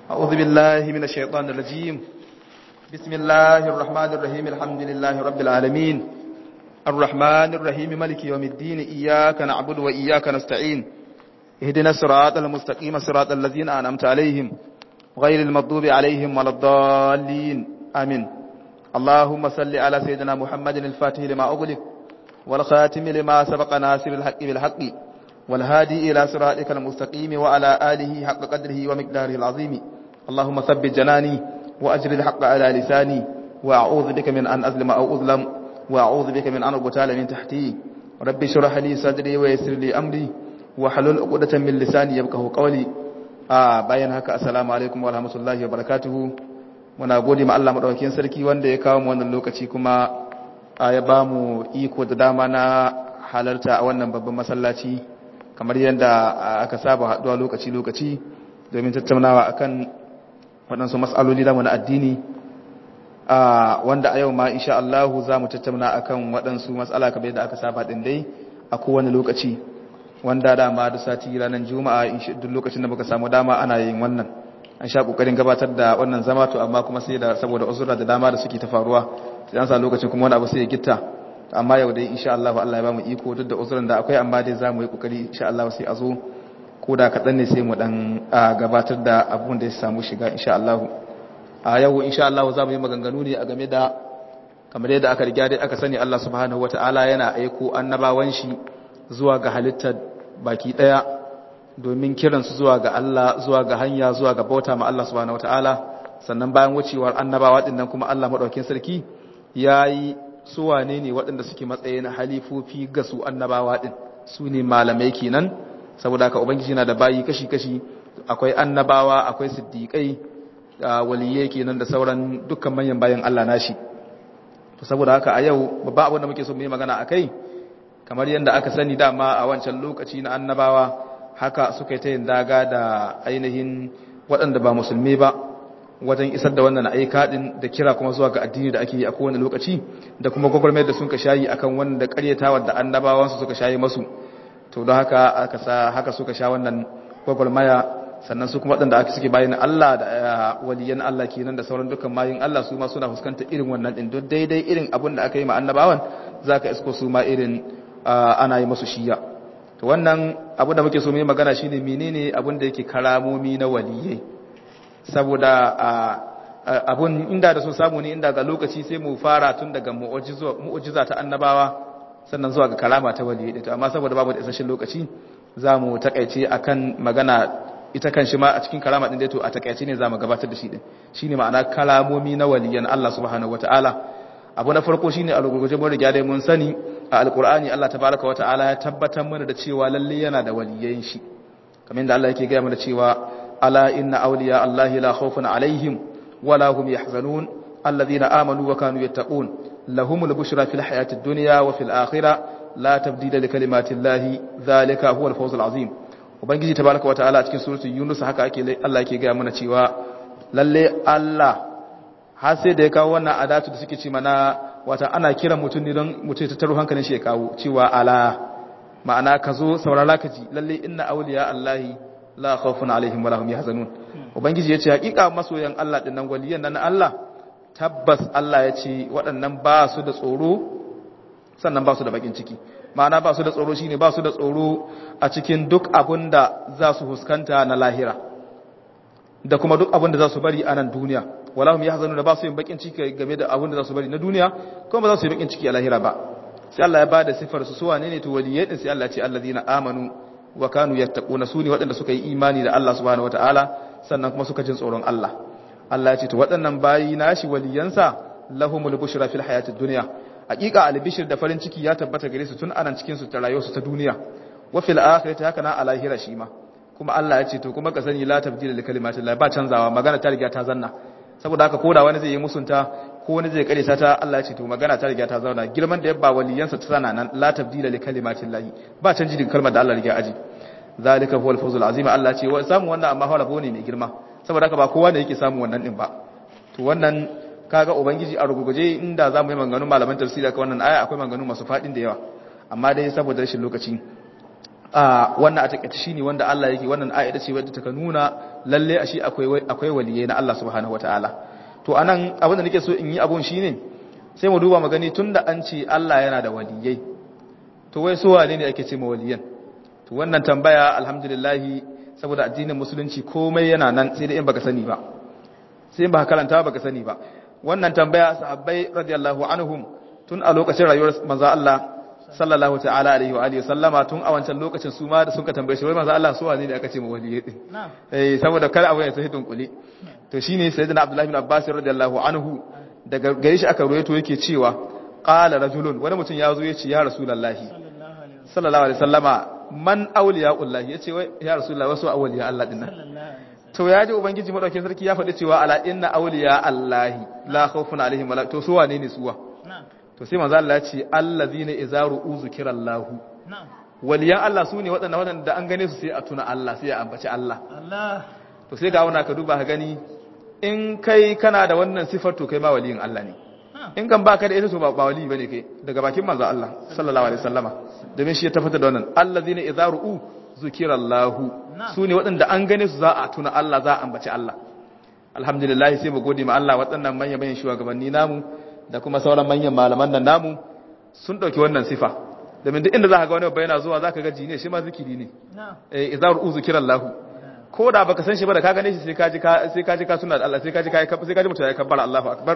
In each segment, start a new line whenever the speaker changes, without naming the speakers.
أعوذ بالله من الشيطان الرجيم بسم الله الرحمن الرحيم الحمد لله رب العالمين الرحمن الرحيم ملك يوم الدين إياك نعبد وإياك نستعين اهدنا الصراط المستقيم صراط الذين أنعمت عليهم غير المغضوب عليهم ولا الضالين آمين اللهم صل على سيدنا محمد الفاتح لما أغلق والخاتم لما سبق ناصر الحق بالحق والهادي إلى صراطك المستقيم وعلى آله حق قدره ومقداره العظيم اللهم ثبت جناني وأجر الحق على لساني وأعوذ بك من أن أظلم أو أظلم وأعوذ بك من أن أقتال من تحتي ربي شرح لي صدري ويسر لي أمري وحلل عقدة من لساني يبقه قولي آه bayan haka assalamu alaikum wa rahmatullahi wa barakatuhu muna gode ma Allah madaukakin sarki wanda ya kawo mu wannan lokaci kuma ya ba mu iko da dama na halarta a wannan babban masallaci kamar yadda aka saba haduwa lokaci-lokaci domin tattaunawa akan waɗansu matsaloli da na addini wanda a yau ma insha Allah za mu tattauna akan waɗansu matsala kamar yadda aka saba ɗin dai a kowane lokaci wanda dama da sati ranar juma'a duk lokacin da muka samu dama ana yin wannan an sha kokarin gabatar da wannan zama to amma kuma sai da saboda uzura da dama da suke ta faruwa sai an sa lokacin kuma wani abu sai ya gitta amma yau dai insha Allah Allah ya ba mu iko duk da uzurin da akwai amma dai zamu yi kokari insha Allah sai a zo ko da kaɗan ne sai mu dan gabatar da abun da ya samu shiga insha Allah a yau insha Allah za mu yi maganganu ne a game da kamar yadda aka riga dai aka sani Allah subhanahu wataala yana aiko annabawan shi zuwa ga halittar baki daya domin kiransu zuwa ga Allah zuwa ga hanya zuwa ga bauta ma Allah subhanahu wataala sannan bayan wucewar annabawa din nan kuma Allah madaukakin sarki yayi su wane ne waɗanda suke matsayin halifofi ga su annabawa ɗin su ne malamai kenan saboda haka ubangiji na da bayi kashi-kashi akwai annabawa akwai siddiƙai waliyai kenan da sauran dukkan manyan bayan Allah nashi to saboda haka a yau babban abin da muke so mu yi magana akai kamar yadda aka sani dama a wancan lokaci na annabawa haka suka yi ta yin daga da ainihin waɗanda ba musulmi ba wajen isar da wannan aika din da kira kuma zuwa ga addini da ake yi a kowane lokaci da kuma gwagwarmayar da sun ka shayi akan wanda karyatawa da annabawansu suka shayi masu to don haka aka sa haka suka sha wannan gwagwarmaya sannan su kuma waɗanda aka suke bayan Allah da waliyan Allah kenan da sauran dukkan mayin Allah su ma suna fuskantar irin wannan din duk daidai irin abin da aka yi ma annabawan zaka isko su ma irin ana yi masu shiya to wannan abu da muke so mu yi magana shine menene abin da yake karamomi na waliyai saboda abun inda da so samu ne inda ga lokaci sai mu fara tun daga mu'ujiza ta annabawa sannan zuwa ga kalama ta waliyyi to amma saboda babu da isasshen lokaci za mu takaice akan magana ita kan shi ma a cikin kalama din dai to a takaice ne za mu gabatar da shi din shine ma'ana kalamomi na waliyan Allah subhanahu wataala abu na farko shine a rugurguje mun riga dai mun sani a alqur'ani Allah tabaaraka wataala ya tabbatar mana da cewa lalle yana da waliyan shi kamar yadda Allah yake ga mana cewa ألا إن أولياء الله لا خوف عليهم ولا هم يحزنون الذين آمنوا وكانوا يتقون لهم البشرى في الحياة الدنيا وفي الآخرة لا تبديل لكلمات الله ذلك هو الفوز العظيم وبنجي تبارك وتعالى cikin suratul yunus haka ake Allah yake ga mana cewa lalle Allah har sai da ya kawo wannan adatu da suke ce mana wata ana kira mutum ne don mutum ta taro hankalin shi ya kawo cewa ala ma'ana ka zo saurara ka ji lalle inna awliya Allahi la khawfun alaihim wala hum yahzanun ubangiji yace hakika masoyan Allah dinnan waliyan nan Allah tabbas Allah yace waɗannan ba su da tsoro sannan ba su da bakin ciki ma'ana ba su da tsoro shine ba su da tsoro a cikin duk abinda za su huskanta na lahira da kuma duk abinda za su bari a nan duniya wala hum yahzanun da ba su yin bakin ciki game da abinda za su bari na duniya kuma ba za su yi bakin ciki a lahira ba sai Allah ya bada sifar su suwa ne ne to waliyai din sai Allah ya ce allazina amanu wa kanu yattaquna sune waɗanda suka yi imani da Allah subhanahu wataala sannan kuma suka jin tsoron Allah Allah ya ce to waɗannan bayi nashi waliyansa lahumul bushra fil hayatid dunya hakika albishir da farin ciki ya tabbata gare su tun anan cikin su ta rayuwar su ta duniya wa fil akhirati haka na alahira shi ma kuma Allah ya ce to kuma ka sani la tabdila li kalimatillah ba canzawa magana ta riga ta zanna saboda haka koda wani zai yi musunta ko wani zai kare ta Allah ya ce to magana ta riga ta zauna girman da yabba waliyansa ta sana nan la tabdila li kalimatillahi ba canji daga kalmar da Allah riga aji zalika huwal fawzul azim Allah ce wa samu wannan amma fara bone mai girma saboda haka ba kowa ne yake samu wannan din ba to wannan kaga ubangiji a ruguguje inda zamu yi maganganun malaman tafsiri ka wannan aya akwai maganganu masu fadin da yawa amma dai saboda rashin lokaci a wannan a takaice shine wanda Allah yake wannan ayata ce wadda take nuna lalle a shi akwai akwai waliyai na Allah subhanahu wataala to anan abin da nake so in yi abun shine sai mu duba mu gani tunda an ce Allah yana da waliyai to wai su wane ne ake ce ma waliyan to wannan tambaya alhamdulillah saboda addinin musulunci komai yana nan sai da in baka sani ba sai in baka karanta baka sani ba wannan tambaya sahabbai radiyallahu anhum tun a lokacin rayuwar manzo Allah sallallahu ta'ala alaihi wa alihi sallama tun a wancan lokacin su ma da sun ka tambaye shi wai manzo Allah su wane ne aka ce mu waliyai din eh saboda kar abu ya sai dunkule to shine sayyidina Abdullah ibn Abbas radiyallahu anhu daga gare shi aka ruwaito yake cewa qala rajulun wani mutum ya zo ya ce ya rasulullahi sallallahu alaihi sallama man awliya'ullahi yace wai ya rasulullahi wasu awliya Allah din nan to ya ji ubangiji madaukakin sarki ya faɗi cewa ala inna awliya allahi la khawfun alaihim wala to su wane ne suwa to sai manzo Allah ya ce allazina idza ru'u zikrallahu waliyan Allah su ne waɗanda waɗanda an gane su sai a tuna Allah sai a ambaci Allah to sai ga wannan ka duba ka gani in kai kana da wannan sifar to kai ma waliyin Allah ne in kan baka da ita to ba wali bane kai daga bakin manzo Allah sallallahu alaihi wasallama domin shi ya tabbatar da wannan allazina idza ru'u zikirallahu su ne waɗanda an gane su za a tuna Allah za a ambaci Allah alhamdulillah sai mu gode ma Allah waɗannan manyan manyan shugabanni namu da kuma sauran manyan malaman nan namu sun ɗauki wannan sifa domin duk inda za ka ga wani babba yana zuwa za ka ga jini shi ma zikiri ne eh idza ru'u zikirallahu ko da baka san shi ba da ka gane shi sai ka ji ka sai ka ji ka suna da Allah sai ka ji ka sai ka ji mutum ya kabbara Allahu akbar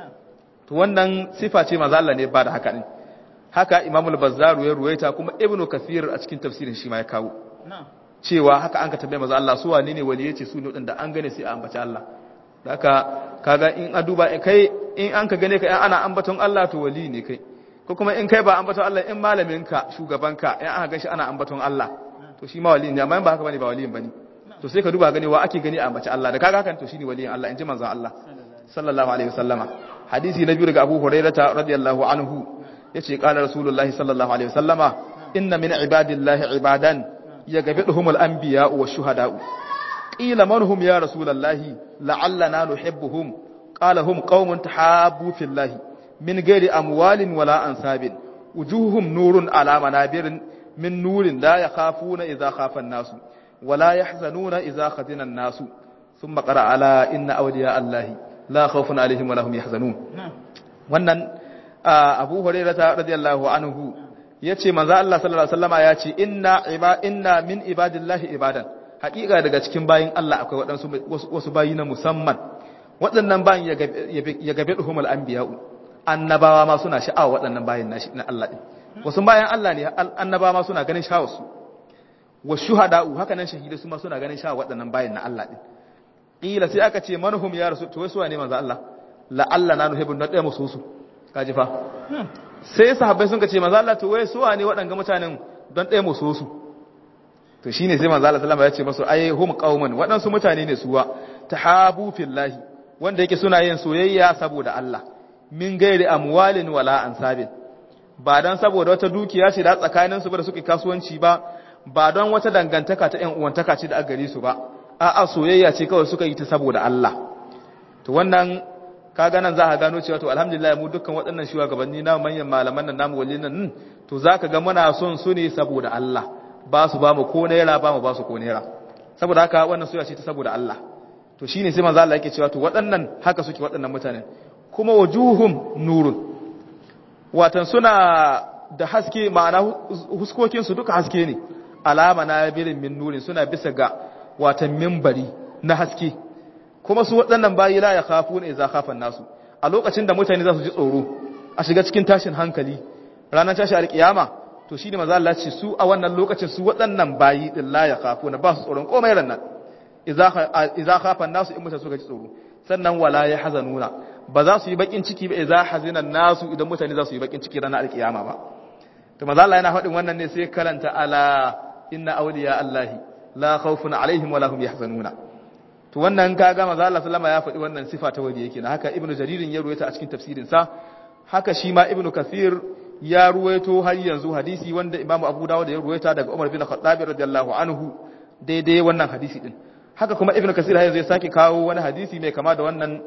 to wannan sifa ce manzo Allah ne ba da haka ne haka imamul bazzaru ya ruwaita kuma ibnu kathir a cikin tafsirin shi ma ya kawo cewa haka an ka tambaye maza Allah su wane ne wali yace su ne wadanda an gane sai a ambaci Allah haka kaga in a duba kai in an ka gane ka in ana ambaton Allah to wali ne kai ko kuma in kai ba ambaton Allah in malamin ka shugaban ka in aka gashi ana ambaton Allah to shi ma wali ne amma in ba haka bane ba waliyin bane to sai ka duba gane wa ake gani a ambaci Allah da kaga hakan to shine waliyin Allah in ji manzon Allah sallallahu alaihi wasallama hadisi na biyu daga Abu Hurairah radiyallahu anhu yace qala rasulullahi sallallahu alaihi wasallama inna min ibadillahi ibadan yagbiduhumul anbiya'u wash-shuhada'u qila man hum ya rasulullahi la'allana nuhibbuhum qala hum qaumun tahabbu fillahi min ghairi amwalin wala ansabin wujuhuhum nurun ala manabirin min nurin la yakhafuna idha khafa an-nasu wala yahzanuna idha khazina an-nasu thumma qara ala inna awliya allahi la khawfun alaihim wala hum yahzanun wannan abu hurairata radiyallahu anhu yace manzo Allah sallallahu alaihi wasallama yace inna iba inna min ibadillahi ibadan haƙiƙa daga cikin bayin Allah akwai waɗansu wasu bayi na musamman waɗannan bayin ya gabe duhumul anbiya'u annabawa ma suna sha'awa waɗannan bayin na Allah din wasu bayan Allah ne annabawa ma suna ganin sha'awar su wa shuhada'u haka nan shahidai su ma suna ganin sha'awar waɗannan bayin na Allah din qila sai aka ce manhum ya rasul to wai su ne manzo Allah la'alla na nuhibbun da ɗaya musu su kaji fa sai sahabbai sun ce manzo Allah to wai su wane waɗanga mutanen don ɗaya mu so su to shine sai manzo Allah sallama ya ce masu ai hum qauman waɗansu mutane ne suwa tahabu fillahi wanda yake suna yin soyayya saboda Allah min gairi amwalin wala ansabin ba dan saboda wata dukiya ce da tsakanin su ba da suke kasuwanci ba ba don wata dangantaka ta ƴan uwantaka ce da a gare su ba a'a soyayya ce kawai suka yi ta saboda Allah to wannan kaga nan za ka gano cewa to alhamdulillah mu dukkan waɗannan shugabanni na manyan malaman nan namu wallin nan to za ka ga muna son su ne saboda Allah ba su ba mu ko naira ba mu ba su ko naira saboda haka wannan soyayya ce ta saboda Allah to shine sai manzo Allah yake cewa to waɗannan haka suke waɗannan mutanen kuma wajuhum nurun watan suna da haske ma'ana huskokin su duka haske ne alama na birin min nurin suna bisa ga watan minbari na haske kuma su waɗannan bayi la ya kafu ne za kafan nasu a lokacin da mutane za su ji tsoro a shiga cikin tashin hankali ranar tashi alƙiyama to shine maza Allah ce su a wannan lokacin su waɗannan bayi din la ya kafu na ba su tsoron komai ran nan idza khafan nasu in mutane suka ji tsoro sannan wala ya hazanuna ba za su yi bakin ciki ba idza hazinan nasu idan mutane za su yi bakin ciki ranar alƙiyama ba to maza Allah yana faɗin wannan ne sai karanta ala inna awliya allahi la khawfun alaihim wala hum yahzanuna to wannan kaga manzo Allah sallama ya faɗi wannan sifa ta wali yake na haka ibnu jaririn ya ruwaita a cikin tafsirin sa haka shi ma ibnu kathir ya ruwaito har yanzu hadisi wanda imamu abu dawud ya ruwaita daga umar bin khattab radiyallahu anhu daidai wannan hadisi din haka kuma ibnu kathir har yanzu ya sake kawo wani hadisi mai kama da wannan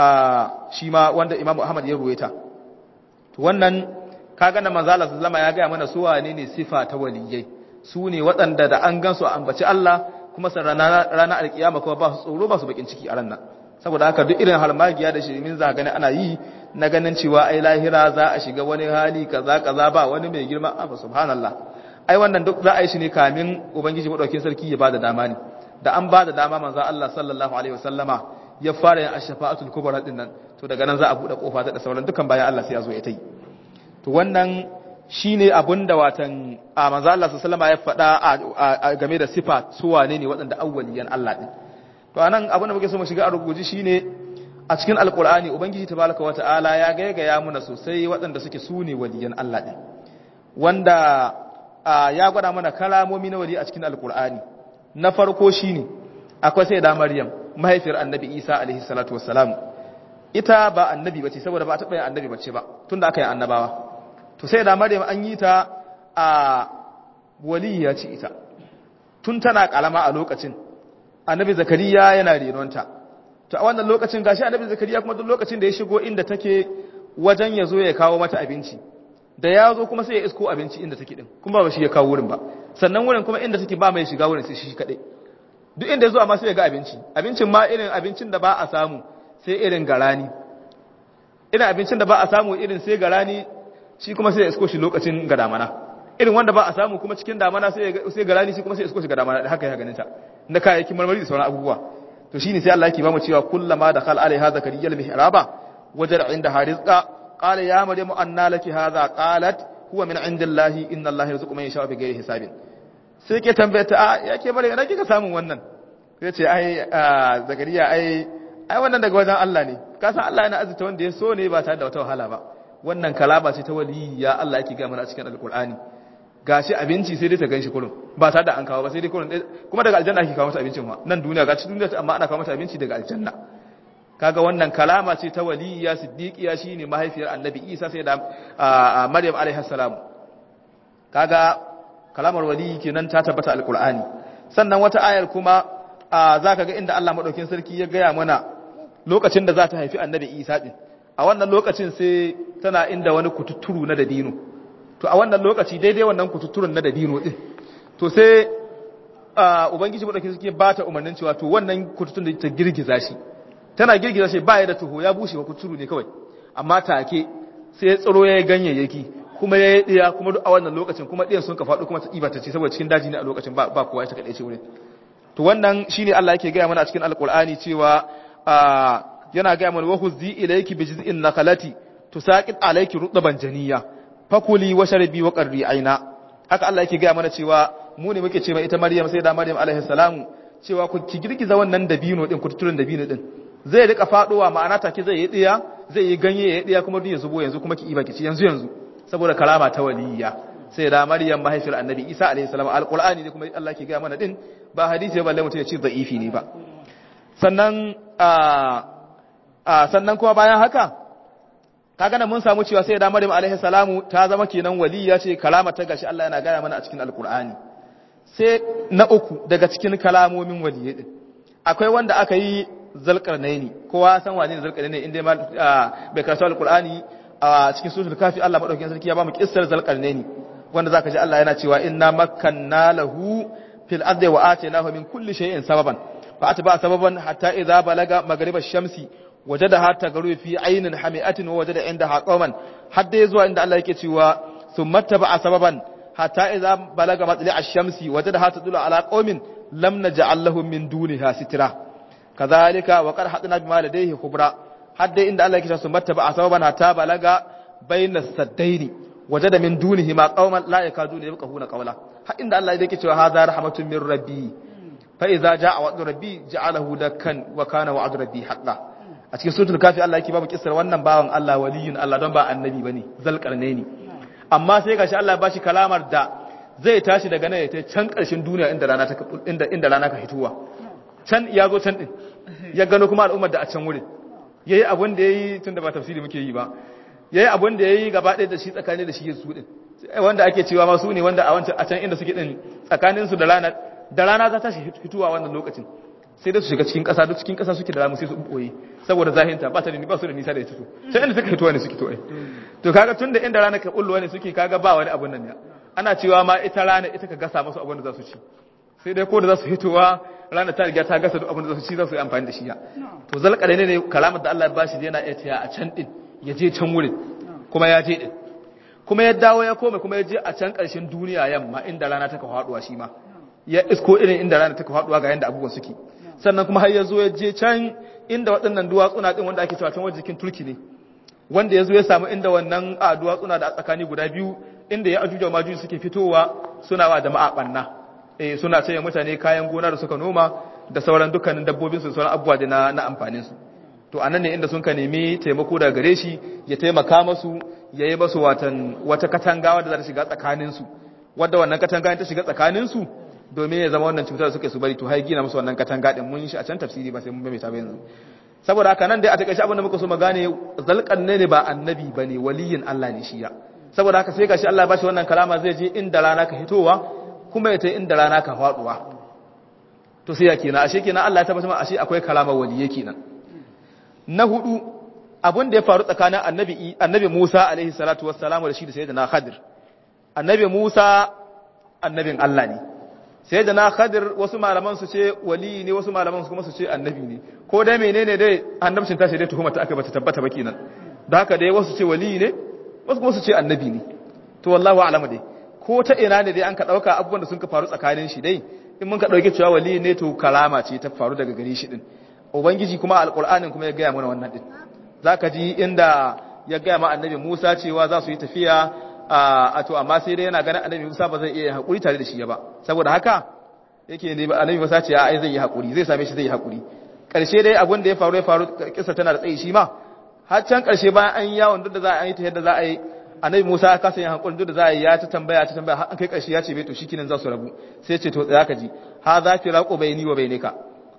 shi ma wanda imamu ahmad ya ruwaita to wannan kaga na manzo Allah sallama ya ga mana su wane ne sifa ta waliyai su ne waɗanda da an gansu a ambaci Allah kuma san rana alkiyama kuma ba su tsoro ba su bakin ciki a ranar saboda haka duk irin halmagiya da shirimin za gani ana yi na ganin cewa ai lahira za a shiga wani hali kaza kaza ba wani mai girma a subhanallah ai wannan duk za a yi shi ne kamin ubangiji madaukakin sarki ya bada dama ne da an bada dama manzo Allah sallallahu alaihi wasallama ya fara yin ash-shafa'atul kubra din nan to daga nan za a bude kofa ta da sauran dukan bayan Allah sai ya zo ya tai to wannan shine abinda watan a manzo Allah sallallahu alaihi wasallama ya faɗa game da sifa su wane ne waɗanda awwaliyan Allah din to anan abin da muke so mu shiga a rubuji shine a cikin alqur'ani ubangiji tabaraka wata'ala ya gaigaya muna sosai waɗanda suke su ne waliyan Allah din wanda ya gwada mana kalamomi na wali a cikin alqur'ani na farko shine akwai sai da maryam mahaifiyar annabi isa alaihi salatu wassalam ita ba annabi bace saboda ba ta bayan annabi bace ba tunda aka yi annabawa to sai da maryam an yi ta a waliya ce ita tun tana kalama a lokacin annabi zakariya yana renonta to a wannan lokacin gashi annabi zakariya kuma duk lokacin da ya shigo inda take wajen ya zo ya kawo mata abinci da ya zo kuma sai ya isko abinci inda take din kuma ba shi ya kawo wurin ba sannan wurin kuma inda take ba mai shiga wurin sai shi kadai duk inda ya zo amma sai ya ga abinci abincin ma irin abincin da ba a samu sai irin garani irin abincin da ba a samu irin sai garani shi kuma sai ya isko shi lokacin ga damana irin wanda ba a samu kuma cikin damana sai garani shi kuma sai ya isko shi ga damana da haka ya ganin ta na kayayyakin marmari da sauran abubuwa to shine sai Allah yake ba mu cewa kullama dakhal alaiha zakariya al-mihraba wajada inda harizqa qala ya maryamu anna laki hadha qalat huwa min indillahi inna allaha yarzuqu man yasha'u bighairi hisabin sai ke tambaye ta a yake maryam ina kika samun wannan sai ce ai zakariya ai ai wannan daga wajen Allah ne ka san Allah yana azurta wanda ya so ne ba tare da wata wahala ba wannan kalaba ce ta waliyya Allah yake ga mana a cikin alqur'ani gashi abinci sai dai ta ganshi kullum ba tare da an kawo ba sai dai kullum kuma daga aljanna ake kawo mata abincin ma nan duniya gashi duniya amma ana kawo mata abinci daga aljanna kaga wannan kalama ce ta waliyya siddiqiya shine mahaifiyar annabi Isa sai da Maryam alaiha salam kaga kalamar waliyyi kenan ta tabbata alqur'ani sannan wata ayar kuma zaka ga inda Allah madaukin sarki ya gaya mana lokacin da za ta haifi annabi Isa din a wannan lokacin sai tana inda wani kututturu na dabino to a wannan lokaci daidai wannan kututturun na dabino din to sai ubangiji madaukin sarki ba ta umarnin cewa to wannan kututtun da ta girgiza shi tana girgiza shi ba ya da tuho ya bushe ba kuturu ne kawai amma take sai ya tsaro ya yi ganyayyaki kuma ya yi ɗiya kuma duk a wannan lokacin kuma ɗiyan sun ka faɗo kuma ta ɗiba ta ce saboda cikin daji ne a lokacin ba kowa ita kaɗai ce wurin to wannan shine Allah yake gaya mana a cikin alƙur'ani cewa yana gaya mana wa huzzi ilayki bi jiz'in nakhlati tusaqit alayki rutban janiyya fakuli wa sharbi wa qarri aina haka Allah yake gaya mana cewa mu ne muke ce mai ita Maryam sai da Maryam alaihi salamu cewa ku ki girgiza wannan dabino din kututurin dabino din zai rika fadowa ma'ana take zai yi diya zai yi ganye ya diya kuma duk ya zubo yanzu kuma ki iba ki ci yanzu yanzu saboda kalama ta waliyya sai da Maryam mahaifiyar Annabi Isa alaihi salam alqur'ani ne kuma Allah ke ga mana din ba hadisi ba balle mutum ya ce da'ifi ne ba sannan a a sannan kuma bayan haka kaga nan mun samu cewa sai da Maryam alaihi salamu ta zama kenan waliyya ce kalama ta gashi Allah yana gaya mana a cikin alqur'ani sai na uku daga cikin kalamomin waliyyi din akwai wanda aka yi zalqarnaini kowa san wane ne zalqarnaini inda bai karanta alqur'ani a cikin suratul kafi Allah madaukakin sarki ya ba mu kissar zalqarnaini wanda zaka ji Allah yana cewa inna makkanna lahu fil ardi wa atainahu min kulli shay'in sababan fa atba sababan hatta idza balaga maghrib ash-shamsi wajadaha tagaru fi aynin hami'atin wa wajada indaha qauman hadda zuwa inda Allah yake cewa thumma taba sababan hatta idza balaga matli ash-shamsi wajadaha tadulu ala qaumin lam naj'al lahum min duniha sitra kadhalika wa qad hadna bima ladayhi khubra hadda inda Allah yake cewa thumma taba sababan hatta balaga bayna saddaini wajada min dunihi ma qauman la yakaduna yafqahuna qawla har inda Allah yake cewa hadha rahmatun min rabbi fa idza jaa wa'du rabbi ja'alahu dakkan wa kana wa'du rabbi haqqan a cikin suratul kafi Allah yake babu kissar wannan bawan Allah waliyun Allah don ba annabi bane zalqarnaini amma sai gashi Allah ya bashi kalamar da zai tashi daga nan ya ta can karshen duniya inda rana ta inda inda rana ka hituwa can ya zo can din ya gano kuma al'ummar da a can wurin yayi abun da yayi tunda ba tafsiri muke yi ba yayi abun da yayi gaba ɗaya da shi tsakani da shi su din wanda ake cewa ma su ne wanda a wancan a can inda suke din tsakanin su da rana da rana za ta shi hituwa wannan lokacin sai da su shiga cikin ƙasa duk cikin ƙasa suke da ramu sai su ɓoye saboda zahinta ba ta da ba su da nisa da ita to sai inda suka fitowa ne suke to to kaga tunda inda rana ka bullowa ne suke kaga ba wani abun nan ne ana cewa ma ita rana ita ka gasa masu abin da za su ci sai dai ko da za su hitowa rana ta riga ta gasa duk abin da za su ci za su yi amfani da shi ya to zalƙare ne ne kalamar da Allah ya bashi yana iya tiya a can din ya je can wurin kuma ya je din kuma ya dawo ya koma kuma ya je a can ƙarshen duniya yamma inda rana ta ka faduwa shi ma ya isko irin inda rana ta ka faduwa ga yanda abubuwan suke sannan kuma har ya zo ya je can inda waɗannan duwatsuna din wanda ake cewa can wajen jikin turki ne wanda ya zo ya samu inda wannan a duwatsuna da a tsakani guda biyu inda ya ajuja majuji suke fitowa suna wa jama'a banna eh suna saye mutane kayan gona da suka noma da sauran dukkanin dabbobin su sauran abubuwa da na, na amfanin su to anan ne inda sun ka nemi taimako daga gare shi ya taimaka masu ya yi masu watan wata katangawa da za ta shiga tsakanin su wadda wannan katanga ta shiga tsakanin su domin ya zama wannan cutar da suke su bari to hai gina musu wannan katanga din mun shi a can tafsiri ba sai mun bai ta ba yanzu saboda haka nan dai a takaice abin da muka so mu gane zalqan ne ba annabi bane waliyin Allah ne shi ya saboda haka sai gashi Allah ya bashi wannan kalama zai je inda rana ka hitowa kuma ya tai inda rana ka faduwa to sai ya kenan ashe kenan Allah ya tabbata ma ashe akwai kalama waliye kenan na hudu abin da ya faru tsakanin annabi annabi Musa alaihi salatu wassalamu da shi da sayyidina Khadir annabi Musa annabin Allah ne sayyidina Khadir wasu malaman su ce wali ne wasu malaman su kuma su ce annabi ne ko dai menene dai annabcin tashi dai tuhuma ta aka bata tabbata ba kenan da haka dai wasu ce wali ne wasu kuma su ce annabi ne to wallahu a'lamu dai ko ta ina ne dai an ka dauka abubuwan da sun ka faru tsakanin shi dai in mun ka dauke cewa wali ne to kalama ce ta faru daga gare shi din ubangiji kuma alqur'anin kuma ya gaya mana wannan din zaka ji inda ya gaya ma annabi Musa cewa za su yi tafiya a to amma sai dai yana ganin annabi Musa ba zai iya hakuri tare da shi ba saboda haka yake ne annabi Musa ce ai zai yi hakuri zai same shi zai yi hakuri karshe dai abin da ya faru ya faru kissa tana da tsayi shi ma har can karshe bayan an yi yawon duk da za a yi ta yadda za a yi annabi Musa ya kasa yin hankali duk da za a yi ya ta tambaya ta tambaya har an kai karshe ya ce bai to shikenan za su rabu sai ce to tsaya ka ji ha za fi raqo bayni wa bainaka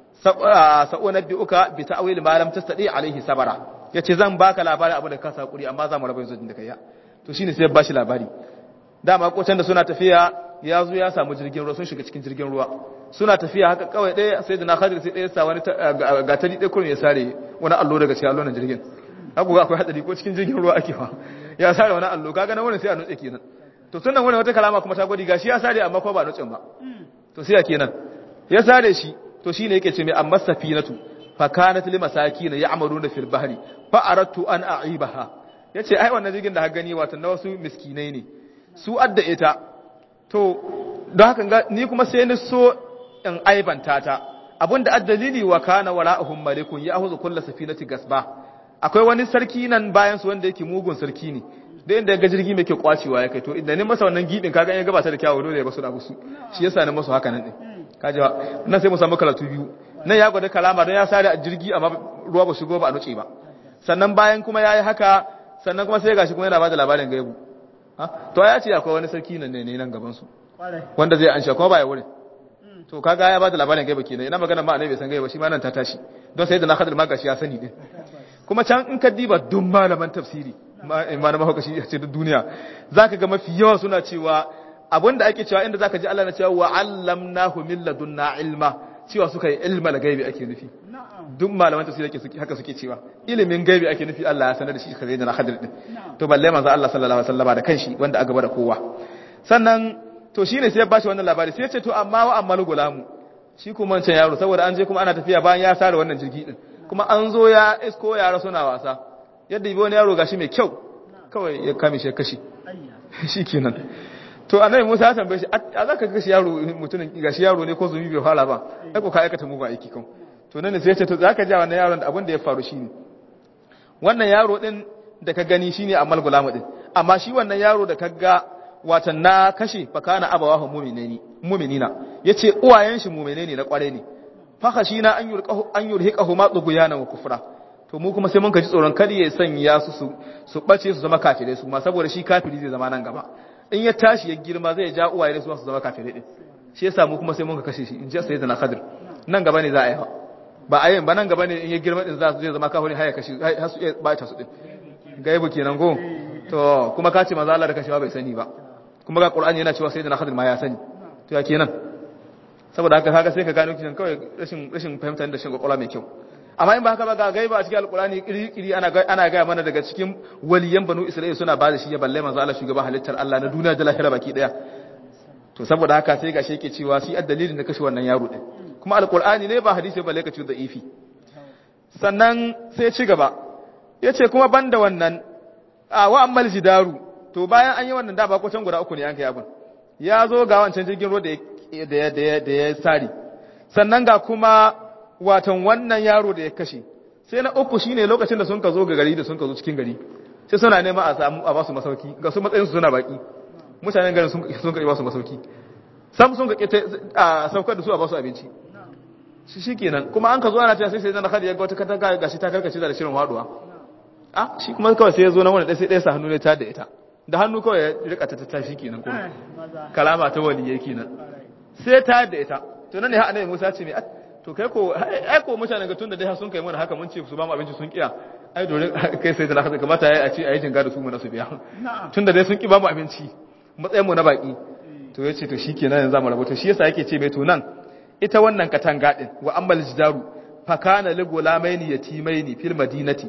sa'unabbi'uka bi ta'wil ma lam tastati alaihi sabara yace zan baka labarin abu da ka sakuri amma za mu rabu yanzu da kai ya to shine sai ya bashi labari dama kocan da suna tafiya ya zo ya samu jirgin ruwa sun shiga cikin jirgin ruwa suna tafiya haka kawai ɗaya sai da na khadir sai ɗaya sa wani gatari ɗaya kurin ya sare wani allo daga cikin allon jirgin haka akwai hadari ko cikin jirgin ruwa ake fa ya sare wani allo kaga nan wani sai a nutse kenan to tun nan wani wata kalama kuma ta gwadi gashi ya sare amma ko ba nutsen ba to sai ya kenan ya sare shi to shine yake ce mai amma safinatu fa kanat li masakin ya'maluna fil bahri fa aradtu an a'ibaha yace ai wannan jirgin da ha gani wato na wasu miskinai ne su adda ita to don haka ni kuma sai ni so in aibanta ta abinda addalili wa kana wara'uhum malikun ya'khudhu kull safinati gasba akwai wani sarki nan bayan su wanda yake mugun sarki ne da inda ga jirgi mai ke kwacewa ya kai to idan ni masa wannan gibin kaga ya gabata da kyawu dole ya basu da busu shi yasa ni masu haka nan din kaji nan sai mu samu karatu biyu nan ya gwada kalama don ya sare a jirgi amma ruwa ba shigo ba a nuce ba sannan bayan kuma yayi haka sannan kuma sai gashi kuma yana bada labarin gaibu to ya ce akwai wani sarki nan ne nan gaban su wanda zai ansha kuma baya wurin to kaga ya bada labarin gaiba kenan ina magana ma annabi bai san gaiba shi ma nan ta tashi don sai da na hadal magashi ya sani din kuma can in ka diba dun malaman tafsiri malaman hukashi a ce duniya zaka ga mafi yawa suna cewa abinda ake cewa inda zaka ji Allah na cewa wa allamnahu min ladunna ilma cewa suka yi ilma da gaibi ake nufi duk malaman tafsiri ake haka suke cewa ilimin gaibi ake nufi Allah ya sanar da shi kare da na hadir din to balle manzo Allah sallallahu alaihi wasallam da kanshi wanda aka bada kowa sannan to shine sai ya bashi wannan labari sai ya ce to amma wa ammal gulamu shi kuma wancan yaro saboda an je kuma ana tafiya bayan ya sare wannan jirgi din kuma an zo ya isko yara suna wasa yadda ibi wani yaro gashi mai kyau kawai ya kame shi kashi shikenan to annabi Musa ya tambaye shi a zaka kashi yaro mutumin gashi yaro ne ko zumi bai fara ba ai ko ka aikata mu ba aiki kan to nan sai ya ce to zaka ja wannan yaron da abin da ya faru shine wannan yaro din da ka gani shine amal gulamu din amma shi wannan yaro da ka ga watan na kashe fakana abawahu mu'minani mu'minina yace uwayen shi mu'mine ne na kware ne fakashina an yurqahu an yurhiqahu ma tuguyana wa kufra to mu kuma sai mun kaji tsoron kada ya sanya su su su bace su zama kafirai su ma saboda shi kafiri zai zama nan gaba in ya tashi ya girma zai ja uwaye su su zama kafirai din shi yasa mu kuma sai mun ka kashe shi in ji sayyidina khadir nan gaba ne za a yi ba a yin ba nan gaba ne in ya girma din za su zai zama kafirai har ya kashe har su iya bata su din gaibu kenan go to kuma ka ce manzo Allah da kashewa bai sani ba kuma ga Qur'ani yana cewa sayyidina Khadir ma ya sani to ya kenan saboda haka kaga sai ka gano kisan kawai rashin rashin fahimtar da shin kwakwalwa mai kyau amma in ba haka ba ga gaiba a cikin alkurani kiri-kiri ana ana gaya mana daga cikin waliyan banu isra'ila suna ba da shi ya balle manzo Allah shugaban halittar Allah na duniya da lahira baki daya to saboda haka sai gashi yake cewa shi addalilin da kashe wannan yaro din kuma alkur'ani ne ba hadisi balle ka ci da ifi sannan sai ci gaba yace kuma banda wannan a wa ammal jidaru to bayan an yi wannan da ba ko can guda uku ne an kai abin ya zo ga wancan jirgin ruwa da ya da ya sari sannan ga kuma watan wannan yaro da ya kashe sai na uku shine lokacin da sun ka zo ga gari da sun ka zo cikin gari sai suna nema a samu a basu masauki ga su matsayin su suna baki mutanen garin sun sun ka ba su masauki sam sun ka a saukar da su a basu abinci shi shikenan kuma an ka zo ana cewa sai sai zan kada ya ga wata katanga gashi ta karkace da shirin haduwa ah shi kuma kawai sai ya zo na wani sai ɗaya sa hannu ne ta da ita da hannu kawai ya rika ta tashi kenan kuma kalama ta waliyai kenan sai ta da ita to nan ne ha annabi Musa ce me to kai ko ai ko mutanen ga tunda dai sun kai mana haka mun ce su ba mu abinci sun kiya ai dole kai sai da haka kamata yayi a ce ayi jinga da su mu na su biya tunda dai sun ki ba mu abinci matsayin mu na baki to yace to shikenan yanzu mu rabu to shi yasa yake ce mai to nan ita wannan katanga din wa ammal jidaru fa kana li gulamaini yatimaini fil madinati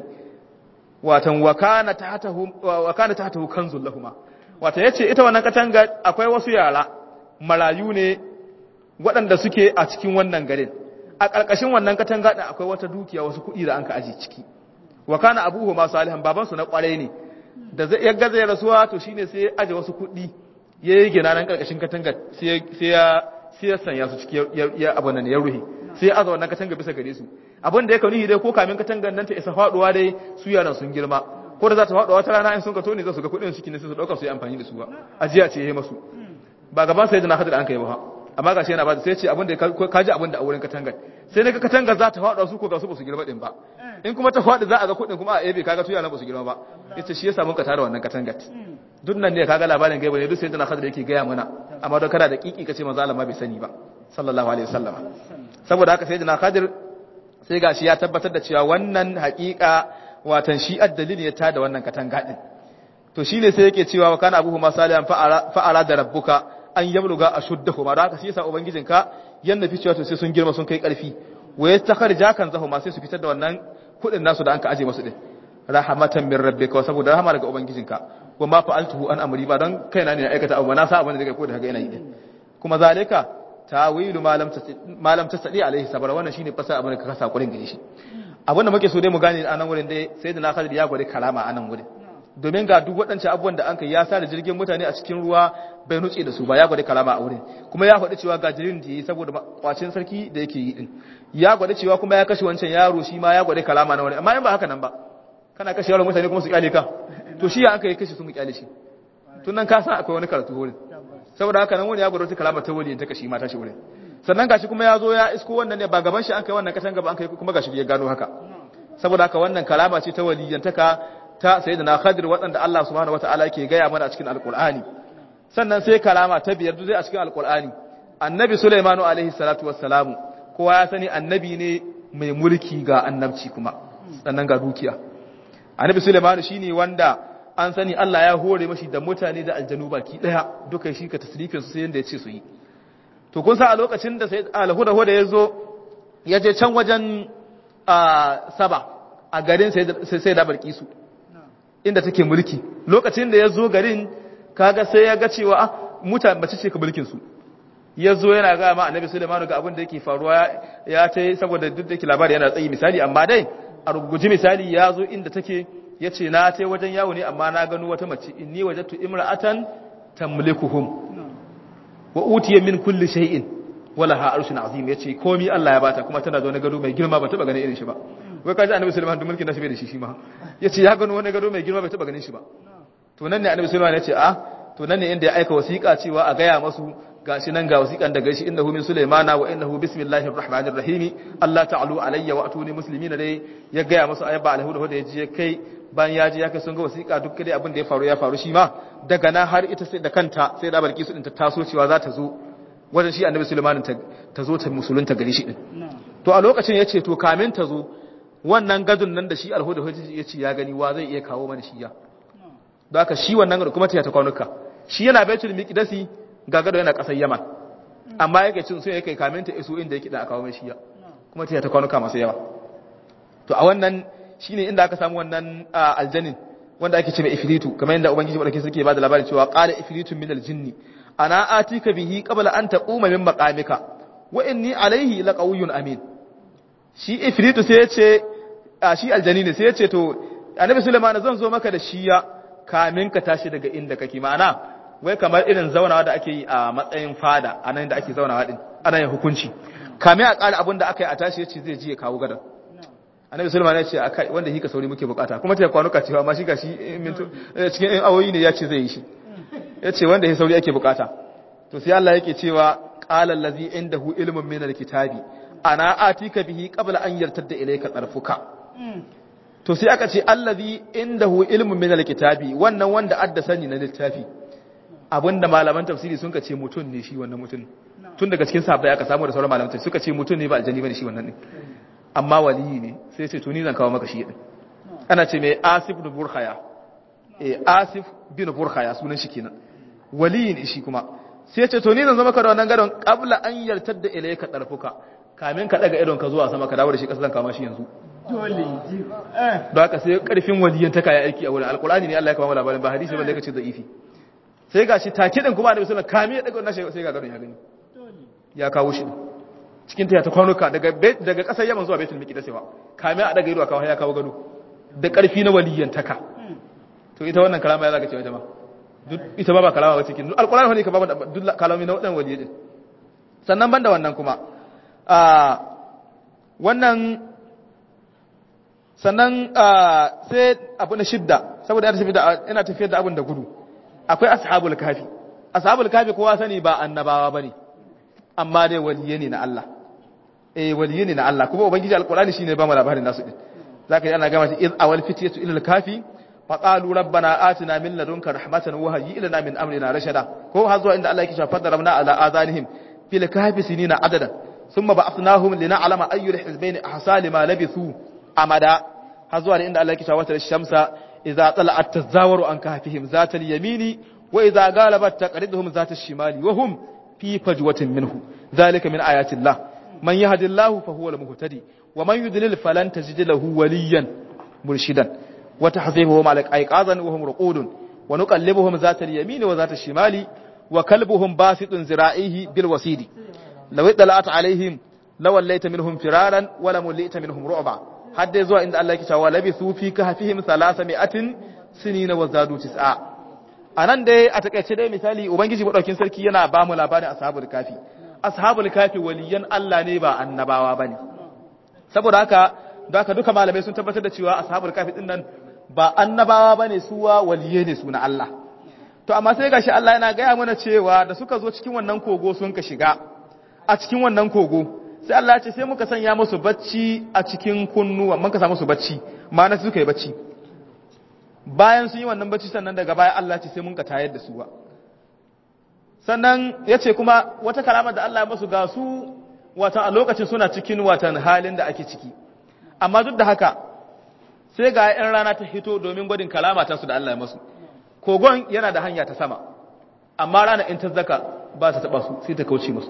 watan wa kana tahtahu wa kana tahtahu kanzul lahumma wata yace ita wannan katanga akwai wasu yara marayu ne waɗanda suke a cikin wannan garin a ƙarƙashin wannan katanga ɗin akwai wata dukiya wasu kuɗi da an ka aji ciki wa kana abuhu ma salihan babansu na ƙwarai ne da zai yagga zai rasuwa to shine sai ya aje wasu kuɗi ya yi gina nan ƙarƙashin katanga sai ya sai ya sanya su ciki ya abu nan ya ruhe sai ya aza wannan katanga bisa gare su abin da ya kauni dai ko kamin katangan nan ta isa faɗuwa dai su yaran sun girma ko da za ta faɗuwa wata rana in sun ka tone za su ga kuɗin ciki ne sai su ɗauka su yi amfani da su ba ajiya ce ya yi masu ba gaban sai da na hadar an kai ba amma gashi yana ba sai ce abin da ka ji abin da a wurin katangar sai na ga katangar za ta faɗa su ko ga su ba su girma din ba in kuma ta faɗi za a ga kuɗin kuma a ebe kaga tuya na ba su girma ba yace shi yasa mun ka tara wannan katangar duk nan ne kaga labarin gaiba ne duk sai da hadar yake gaya mana amma don kada da kiki kace manzo Allah ma bai sani ba sallallahu alaihi wasallam saboda haka sai da Khadir sai gashi ya tabbatar da cewa wannan haƙiƙa watan shi addalili ya tada wannan katanga din to shine sai yake cewa wa kana abuhu masalihan fa'ara da rabbuka an yabluga ashuddahuma da haka shi yasa ubangijinka yanna fi cewa to sai sun girma sun kai karfi wa yastakharja kan zahuma sai su fitar da wannan kudin nasu da anka aje masu din rahmatan min rabbika saboda rahama daga ubangijinka wa ma fa'altuhu an amri ba don kaina ne na aikata abu na sa abin da daga ko da kaga yana yi din kuma zalika tawilu malam malam tasadi alaihi sabara wannan shine fasa abin da ka kasa kurin gare shi abin da muke so dai mu gane a nan wurin dai sayyidina Khalid ya gwada karama a nan wurin domin ga duk waɗancan abubuwan da an kai ya sa da jirgin mutane a cikin ruwa bai nutse da su ba ya gwada kalama a wurin kuma ya faɗi cewa ga jirgin da yi saboda kwacin sarki da yake yi din ya gwada cewa kuma ya kashe wancan yaro shi ma ya gwada kalama na wurin amma in ba haka nan ba kana kashe yaron mutane kuma su kyale ka to shi ya an kai kashe su mu kyale shi tun nan ka san akwai wani karatu wurin saboda haka nan wani ya gwada wata kalama ta wali ta kashi mata shi wurin sannan gashi kuma ya zo ya isko wannan ne ba gaban shi an kai wannan katan gaba an kai kuma gashi ya gano haka saboda haka wannan kalama ce ta waliyantaka ta sayyidina Khadir waɗanda Allah subhanahu wataala yake gaya mana a cikin Alƙur'ani sannan sai kalama ta biyar duk a cikin Alƙur'ani annabi Sulaimanu alaihi salatu wassalamu kowa ya sani annabi ne mai mulki ga annabci kuma sannan ga dukiya annabi Sulaimanu shine wanda an sani Allah ya hore mashi da mutane da aljanu baki daya duka shi ka tasrifin su sai yanda ya ce su yi to kun sa a lokacin da sai alhuda huda ya zo ya je can wajen saba a garin sai da barkisu inda take mulki lokacin da ya zo garin kaga sai ya ga cewa ah mutane bace ce ka mulkin su ya zo yana ga ma annabi Sulaiman ga abin da yake faruwa ya ta saboda duk da yake labari yana tsayi misali amma dai a ruguji misali ya zo inda take ya ce na ta wajen yawo ne amma na gano wata mace inni wajattu imra'atan tamlikuhum wa utiya min kulli shay'in wala ha arshun azim yace komai Allah ya bata kuma tana da wani gado mai girma ba taba ganin irin shi ba wai kaji annabi sulaiman duk mulkin nashi bai da shi shi ma yace ya gano wani gado mai girma bai taba ganin shi ba to nan ne annabi sulaiman yace a to nan ne inda ya aika wasiƙa cewa a gaya masu gashi nan ga wasiƙan daga shi innahu min sulaimana wa innahu bismillahir rahmanir rahim Allah ta'alu alayya wa atuni muslimin dai ya gaya masu ayyaba alhuda da yaje kai bayan ya je ya kai sun ga wasiƙa duk dai abin da ya faru ya faru shi ma daga nan har ita sai da kanta sai da barki su din ta taso cewa za ta zo wajen shi annabi sulaiman ta zo ta musulunta gari shi din to a lokacin yace to kamin ta zo wannan gadon nan da shi alhuda ya ce ya gani wa zai iya kawo mana shi ya da aka shi wannan gado kuma ta ta kwanuka shi yana baitul miqdasi ga gado yana kasar yaman amma yake cin so yake kamin ta iso inda yake da aka kawo mai shi ya kuma ta ta kwanuka masu yawa to a wannan shine inda aka samu wannan aljanin wanda ake ce mai ifritu kamar yadda ubangiji madaukakin sarki ya bada labarin cewa qala ifritun min aljinni ana atika bihi qabla an taquma min maqamika wa inni alayhi laqawiyyun amin shi ifritu sai ya ce shi aljani ne sai ya ce to annabi sulaiman zan zo maka da shiya kamin ka tashi daga inda kake ma'ana wai kamar irin zaunawa da ake yi a matsayin fada anan da ake zaunawa din ana yin hukunci kamin a ƙara abin da aka yi a tashi ya ce zai ji ya kawo gadon annabi sulaiman ya ce akai wanda hika sauri muke bukata kuma ta kwanuka cewa amma shi ga shi cikin ɗan awoyi ne ya ce zai yi shi ya ce wanda ya sauri ake bukata to sai Allah yake cewa qala allazi indahu ilmun min alkitabi ana atika bihi qabla an yartadda ilayka tarfuka to sai aka ce allazi indahu ilmun min alkitabi wannan wanda adda sani na littafi abinda malaman tafsiri sun ka ce mutun ne shi wannan mutun tun daga cikin sahabbai aka samu da sauran malaman tafsiri suka ce mutun ne ba aljanni bane shi wannan ne amma waliyi ne sai ce to ni zan kawo maka shi din ana ce mai asif bin burkhaya eh asif bin burkhaya sunan shi kenan waliyi ne shi kuma sai ce to ni zan zama ka da wannan gadon qabla an yartar da ilayka tarfuka kamin ka daga idon ka zuwa sama ka dawo da shi kasa zan kama shi yanzu
dole ji eh
don haka sai karfin waliyan ta kaya aiki a wurin alqur'ani ne Allah ya kawo mana labarin ba hadisi ba da kace da'ifi sai gashi take din kuma annabi sallallahu alaihi wasallam kamin ya daga wannan sai ga gadon ya gani ya kawo shi cikin ta kwanuka daga daga kasar Yaman zuwa Baitul Miqdis wa kame a daga ido kawo ya kawo gado da karfi na waliyan taka to ita wannan kalama ya zaka cewa jama'a duk ita ba ba kalama ba cikin alqur'ani ne ka ba duk kalami na wadan waliyi din sannan banda wannan kuma a wannan sannan sai abu na shidda saboda ina tafiyar da abin da gudu akwai ashabul kafi ashabul kafi kowa sani ba annabawa bane amma dai waliye ne na Allah eh waliye ne na Allah kuma ubangiji alqur'ani shine ba mu labarin nasu din zaka yi ana gama shi iz awal fitiyatu ila alkafi fa qalu rabbana atina min ladunka rahmatan wa hayyi lana min amrina rashada ko har zuwa inda Allah yake cewa fadarabna ala azanihim fil kahfi sinina adadan thumma ba'athnahum lina'lama ayyul hizbayn ahsa lima labithu amada har zuwa inda Allah yake cewa wata shamsa idza tala'at tazawaru an kahfihim zatal yamini wa idza galabat taqriduhum zatal shimali wa hum في فجوة منه ذلك من آيات الله من يهد الله فهو المهتدي ومن يضلل فلن تجد له وليا مرشدا وتحذيبهم على أيقاظا وهم رقود ونقلبهم ذات اليمين وذات الشمال وكلبهم باسط ذراعيه بالوسيد لو اطلعت عليهم لوليت منهم فرارا ولملئت منهم رعبا حد يزوى عند الله كتاب ولبثوا في كهفهم ثلاثمائة سنين وزادوا تسعا a nan dai a takaice dai misali ubangiji maɗaukin sarki yana ba mu labarin ashabul kafi ashabul kafi waliyan Allah ne ba annabawa ba ne saboda haka da haka duka malamai sun tabbatar da cewa ashabul kafi din nan ba annabawa ba ne suwa waliye ne su na Allah to amma sai gashi Allah yana gaya mana cewa da suka zo cikin wannan kogo sun ka shiga a cikin wannan kogo sai Allah ya ce sai muka sanya musu bacci a cikin kunnuwa mun ka sa musu bacci ma'ana suka yi bacci bayan sun yi wannan bacci sannan daga baya Allah ce sai mun ka tayar da su ba sannan ya ce kuma wata kalama da Allah ya masu ga su watan a lokacin suna cikin watan halin da ake ciki amma duk da haka sai ga yan rana ta hito domin gwadin kalama ta su da Allah ya masu kogon yana da hanya ta sama amma rana in ta zaka ba ta taba su sai ta kauce musu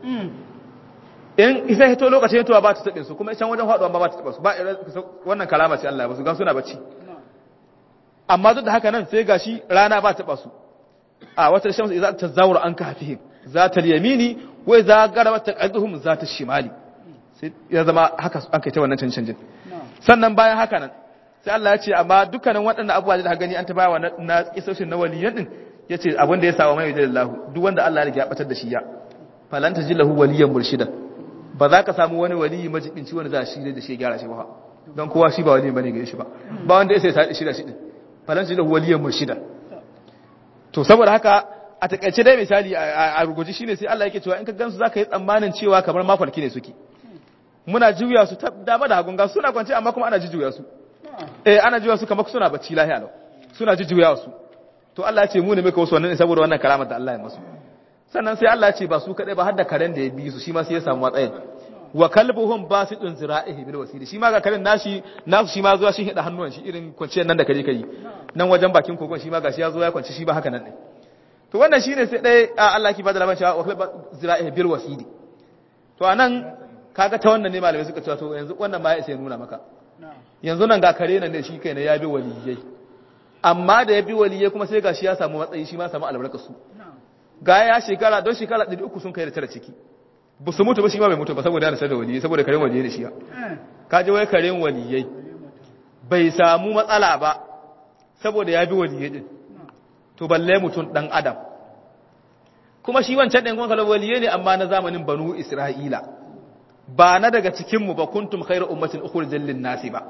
in isa hito lokacin hitowa ba ta taɓe su kuma isan wajen faɗuwa ba ta taba su ba wannan kalama ce Allah ya masu ga suna bacci amma duk da haka nan sai gashi rana ba taɓa su a wata shamsu idza tazawwara an kahfihim zata yamini wa idza garabat taqaduhum zata shimali sai ya zama haka an kai ta wannan cancancin sannan bayan haka nan sai Allah ya ce amma dukkanin waɗannan abubuwa da gani an ta bawa na kisoshin na waliyan din yace abin da ya sawa mai jallahu duk wanda Allah ya batar da shi ya falan tajillahu waliyan murshidan ba za ka samu wani waliyi majibinci wanda za shi da shi gyara shi ba don kowa shi ba wali bane gare shi ba ba wanda ya sai sa shi da shi din falansu da waliyan murshida to saboda haka a takaice dai misali a ruguji shine sai Allah yake cewa in ka gansu zaka yi tsammanin cewa kamar mafarki ne suke muna juya su ta dama da hagun ga suna kwance amma kuma ana juya su eh ana juya su kamar suna bacci lahiya lau suna juya su to Allah ya ce mu ne muka wasu wannan saboda wannan karamar da Allah ya masu sannan sai Allah ya ce ba su kadai ba har da karen da ya bi su shi ma sai ya samu matsayin wa kalbuhum basitun zira'ihi bil wasili shi ma ga karen nashi nasu shi ma zuwa shi hida hannuwan shi irin kwanciyar nan da kaje kai nan wajen bakin kogon shi ma gashi ya zo ya kwanci shi ba haka nan ne to wannan shine sai dai Allah ki bada labarin cewa wa zira'ihi bil wasili to anan kaga ta wannan ne malamai suka cewa to yanzu wannan ma ya isa ya nuna maka yanzu nan ga kare nan da shi kai na ya bi waliyai amma da ya bi waliyai kuma sai gashi ya samu matsayi shi ma samu albarkar su ga ya shekara don shekara 300 sun kai da tara ciki ba su mutu ba shi ma bai mutu ba saboda yana da waliyai saboda karen waliyai da shi ya kaji wai karen waliyai bai samu matsala ba saboda ya bi waliyai din to balle mutum dan adam kuma shi wancan ɗin kwanka waliyai ne amma na zamanin banu isra'ila ba na daga cikinmu ba kuntum khairu ummatin ukhrijat lin nasi ba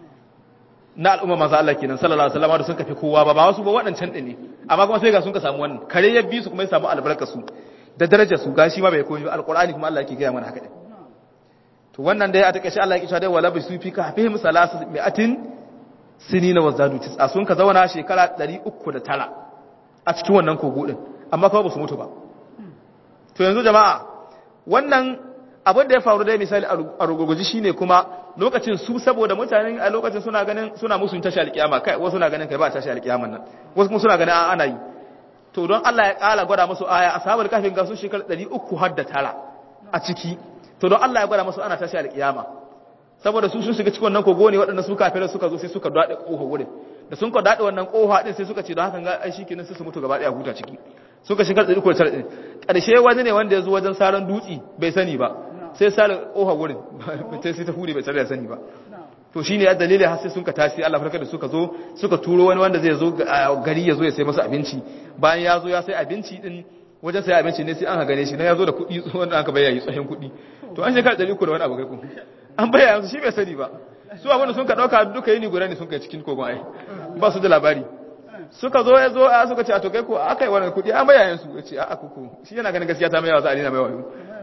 na al'umma manzo Allah kenan sallallahu alaihi wasallam da sun kafi kowa ba ba wasu ba waɗancan ɗin ne amma kuma sai ga sun ka samu wannan kare ya bi su kuma ya samu albarkar su da darajar su gashi ma bai koyi ba alqur'ani kuma Allah yake gaya mana haka din to wannan dai a takeice Allah yake cewa dai wala bisu fi kahfihim salasu mi'atin sinina wazadu tis'a sun ka zauna shekara 309 a cikin wannan kogo din amma kuma ba su mutu ba to yanzu jama'a wannan abin da ya faru dai misali a ruguguji shine kuma lokacin su saboda mutanen a lokacin suna ganin suna musun tashi alkiyama kai wasu suna ganin kai ba tashi alkiyaman nan wasu kuma suna ganin ana yi to don Allah ya kala gwada musu aya ashabul kafin ga su shekar 300 har da tara a ciki to don Allah ya gwada musu ana tashi alkiyama saboda su sun shiga cikin wannan kogo ne waɗanda su kafirai suka zo sai suka dade kofa wurin da sun ka dade wannan kofa din sai suka ce don hakan ga ai shikenan sai su mutu gaba daya huta ciki suka shiga tsiri ko tsare karshe wani ne wanda ya zo wajen saran dutsi bai sani ba sai sare kofa wurin sai sai ta hure bai tare da sani ba to shine ya dalilin har sai sun ka tashi Allah farka da suka zo suka turo wani wanda zai zo gari ya zo ya sai masa abinci bayan ya zo ya sai abinci din wajen sai abinci ne sai an gane shi na ya zo da kuɗi wanda aka bayyana tsohon kuɗi to an shekara ɗari uku da wani abu kai ku an bayyana su shi bai sani ba su abin da sun ka ɗauka duka yini guda ne sun kai cikin kogon ai ba su da labari suka zo ya zo a suka ce a to kai ko aka yi wannan kuɗi an bayyana su ya ce a kuku shi yana ganin gaskiya ta mai yawa za a nina mai wayo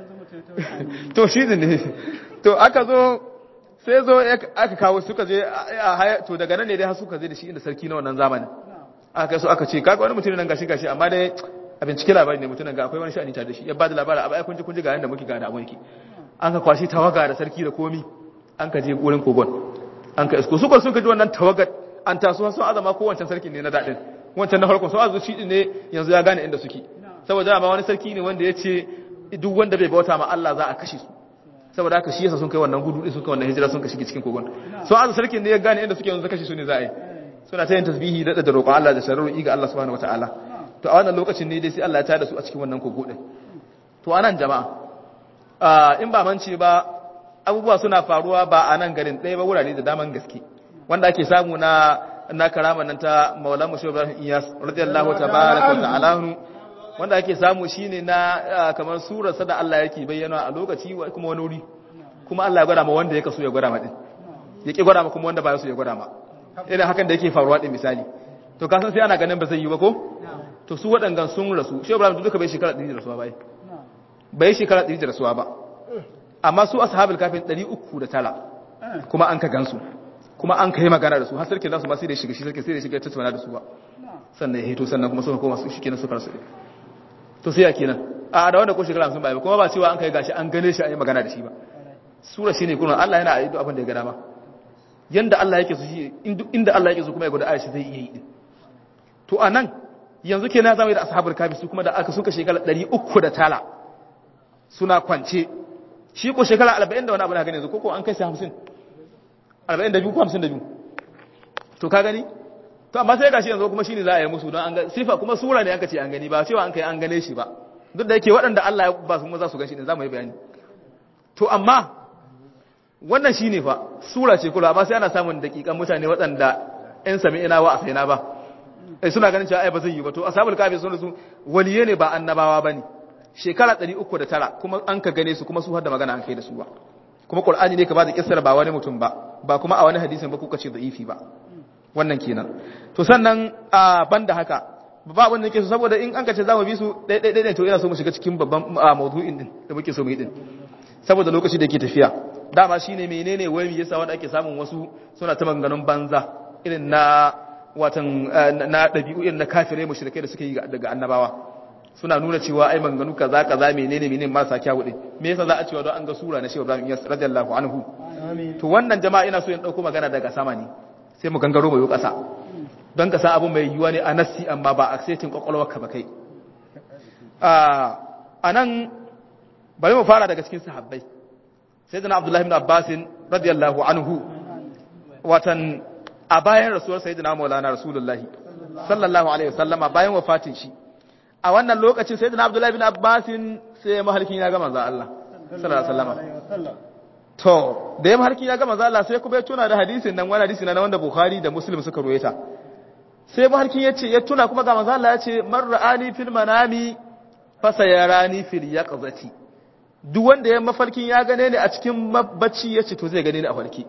to shi ne to aka zo sai zo aka kawo suka je a haya to daga nan ne dai har suka je da shi inda sarki na wannan zamanin aka kai su aka ce kaga wani mutum nan gashi gashi amma dai a bincike labari ne mutum ga akwai wani sha'ani tare da shi ya ba da labari a baya kun ji kun ji ga yanda muke ga da mulki an ka kwashi tawaga da sarki da komi an ka je gurin kogon an ka isko suka suka ji wannan tawagar an taso sun azama ko wancan sarki ne na daɗin wancan na farko sun azu shi ne yanzu ya gane inda suke saboda ma wani sarki ne wanda ya ce duk wanda bai bauta ma Allah za a kashe su saboda haka shi yasa sun kai wannan gudu din sun kai wannan hijira sun ka shige cikin kogon sun azu sarkin ne ya gane inda suke yanzu kashe su ne za a yi suna ta yin tasbihi da da roƙon Allah da sharru ga Allah subhanahu wataala to a wannan lokacin ne dai sai Allah ya tada su a cikin wannan kogo din to anan jama'a in ba mance ba abubuwa suna faruwa ba a nan garin ɗaya ba wurare da daman gaske wanda ake samu na na karama nan ta Maulana Musa Ibrahim Iyas radiyallahu tabaraka wa ta'ala wanda ake samu shine na kamar surar sa da Allah yake bayyana a lokaci kuma wani wuri kuma Allah ya gwada ma wanda yake so ya gwada ma din yake gwada ma kuma wanda ba ya so ya gwada ma irin hakan da yake faruwa din misali to kasan sai ana ganin ba zai yi ba ko to su waɗangan sun rasu shi Ibrahim duka bai shekara 100 da rasuwa bai bai shekara 100 da rasuwa ba amma su ashabul kafin 309 kuma an ka gansu kuma an kai magana da su har sarki nasu ma sai da shiga shi sarki sai da shiga tattauna da su ba sannan ya hito sannan kuma suka koma su shikenan suka rasu to sai ya kenan a da wanda ko shekara 50 bai kuma ba cewa an kai gashi an gane shi an yi magana da shi ba sura shine kuma Allah yana yi abin da ya ga dama yanda Allah yake so shi inda Allah yake so kuma ya gwada Aisha zai iya yi din to anan yanzu kenan zamu yi da ashabul kafi su kuma da aka suka shekara 309 suna kwance shi ko shekara 40 da wani abu na gani yanzu ko ko an kai sai 50 42 ko 52 to ka gani to amma sai gashi yanzu kuma shine za a yi musu don an ga sifa kuma sura ne aka ce an gani ba cewa an kai an gane shi ba duk da yake waɗanda Allah ya ba su kuma za su gan shi ne za mu yi bayani to amma wannan shine fa sura ce kula amma sai ana samun dakikan mutane waɗanda ƴan sami ina wa asaina ba ai suna ganin cewa ai ba zai yi ba to ashabul kafi sun su waliye ne ba annabawa bane shekara 309 kuma an ka gane su kuma su har da magana an kai da su ba kuma qur'ani ne ka ba da kissar ba wani mutum ba ba kuma a wani hadisin ba kuka ce da'ifi ba wannan kenan to sannan a banda haka ba wanda yake so saboda in an ka ce zamu bi su dai dai dai to ina so mu shiga cikin babban mawdu'in din da muke so mu yi din saboda lokaci da yake tafiya dama shine menene wai me yasa wanda ake samun wasu suna ta maganganun banza irin na watan na dabi'u irin na kafirai mushrikai da suke yi daga annabawa suna nuna cewa ai maganganu kaza kaza menene menene marasa kyawu din me yasa za a cewa don an ga sura na Shehu Ibrahim Iyas radiyallahu anhu to wannan jama'a ina so in dauko magana daga sama ne sai mu gangaro mai kasa don ka san abin mai yiwuwa ne a nassi amma ba a setin kwakwalwarka ba kai a nan bari mu fara daga cikin sahabbai sai zana abdullahi ibn abbasin radiyallahu anhu watan a bayan rasuwar sayyidina maulana rasulullahi sallallahu alaihi wasallama bayan wafatin shi a wannan lokacin sayyidina abdullahi bin abbasin sai mahalkin ya ga manzo Allah sallallahu alaihi wasallama to da ya mahalkin ya ga manzo Allah sai kuma ya tuna da hadisin nan wani hadisi na wanda bukhari da muslim suka ruwaita sai mahalkin ya ce ya tuna kuma ga manzo Allah ya ce man ra'ani fil manami fa sayarani fil yaqzati duk wanda ya mafarkin ya gane ni a cikin bacci ya ce to zai gane ni a farki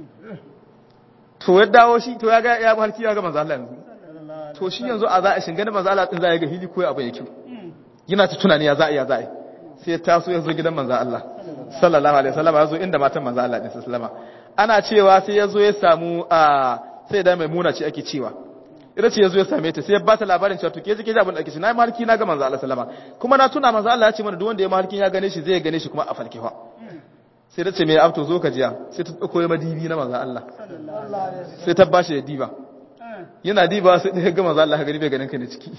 to ya dawo shi to ya ga ya mafarki ya ga manzo Allah yanzu to shi yanzu a za a shin ganin manzo Allah din za ya ga hili ko abu ya kyau yana ta tunani ya za a ya za a sai ya taso ya zo gidan manzo Allah sallallahu alaihi wasallam ya zo inda matan manzo Allah din sallama ana cewa sai ya zo ya samu a sai da maimuna ce ake cewa ita ce ya zo ya same ta sai ya ba ta labarin cewa to ke ji ke ji abin da ake ce na yi mahalki na ga manzo Allah sallama kuma na tuna manzo Allah ya ce mana duk wanda ya mahalkin ya gane shi zai gane shi kuma a falkewa sai ta ce mai abto zo ka jiya sai ta dauko ya madibi na manzo Allah sai ta bashi ya diba yana diba sai da ga manzo Allah ka gani bai ganin ka ne ciki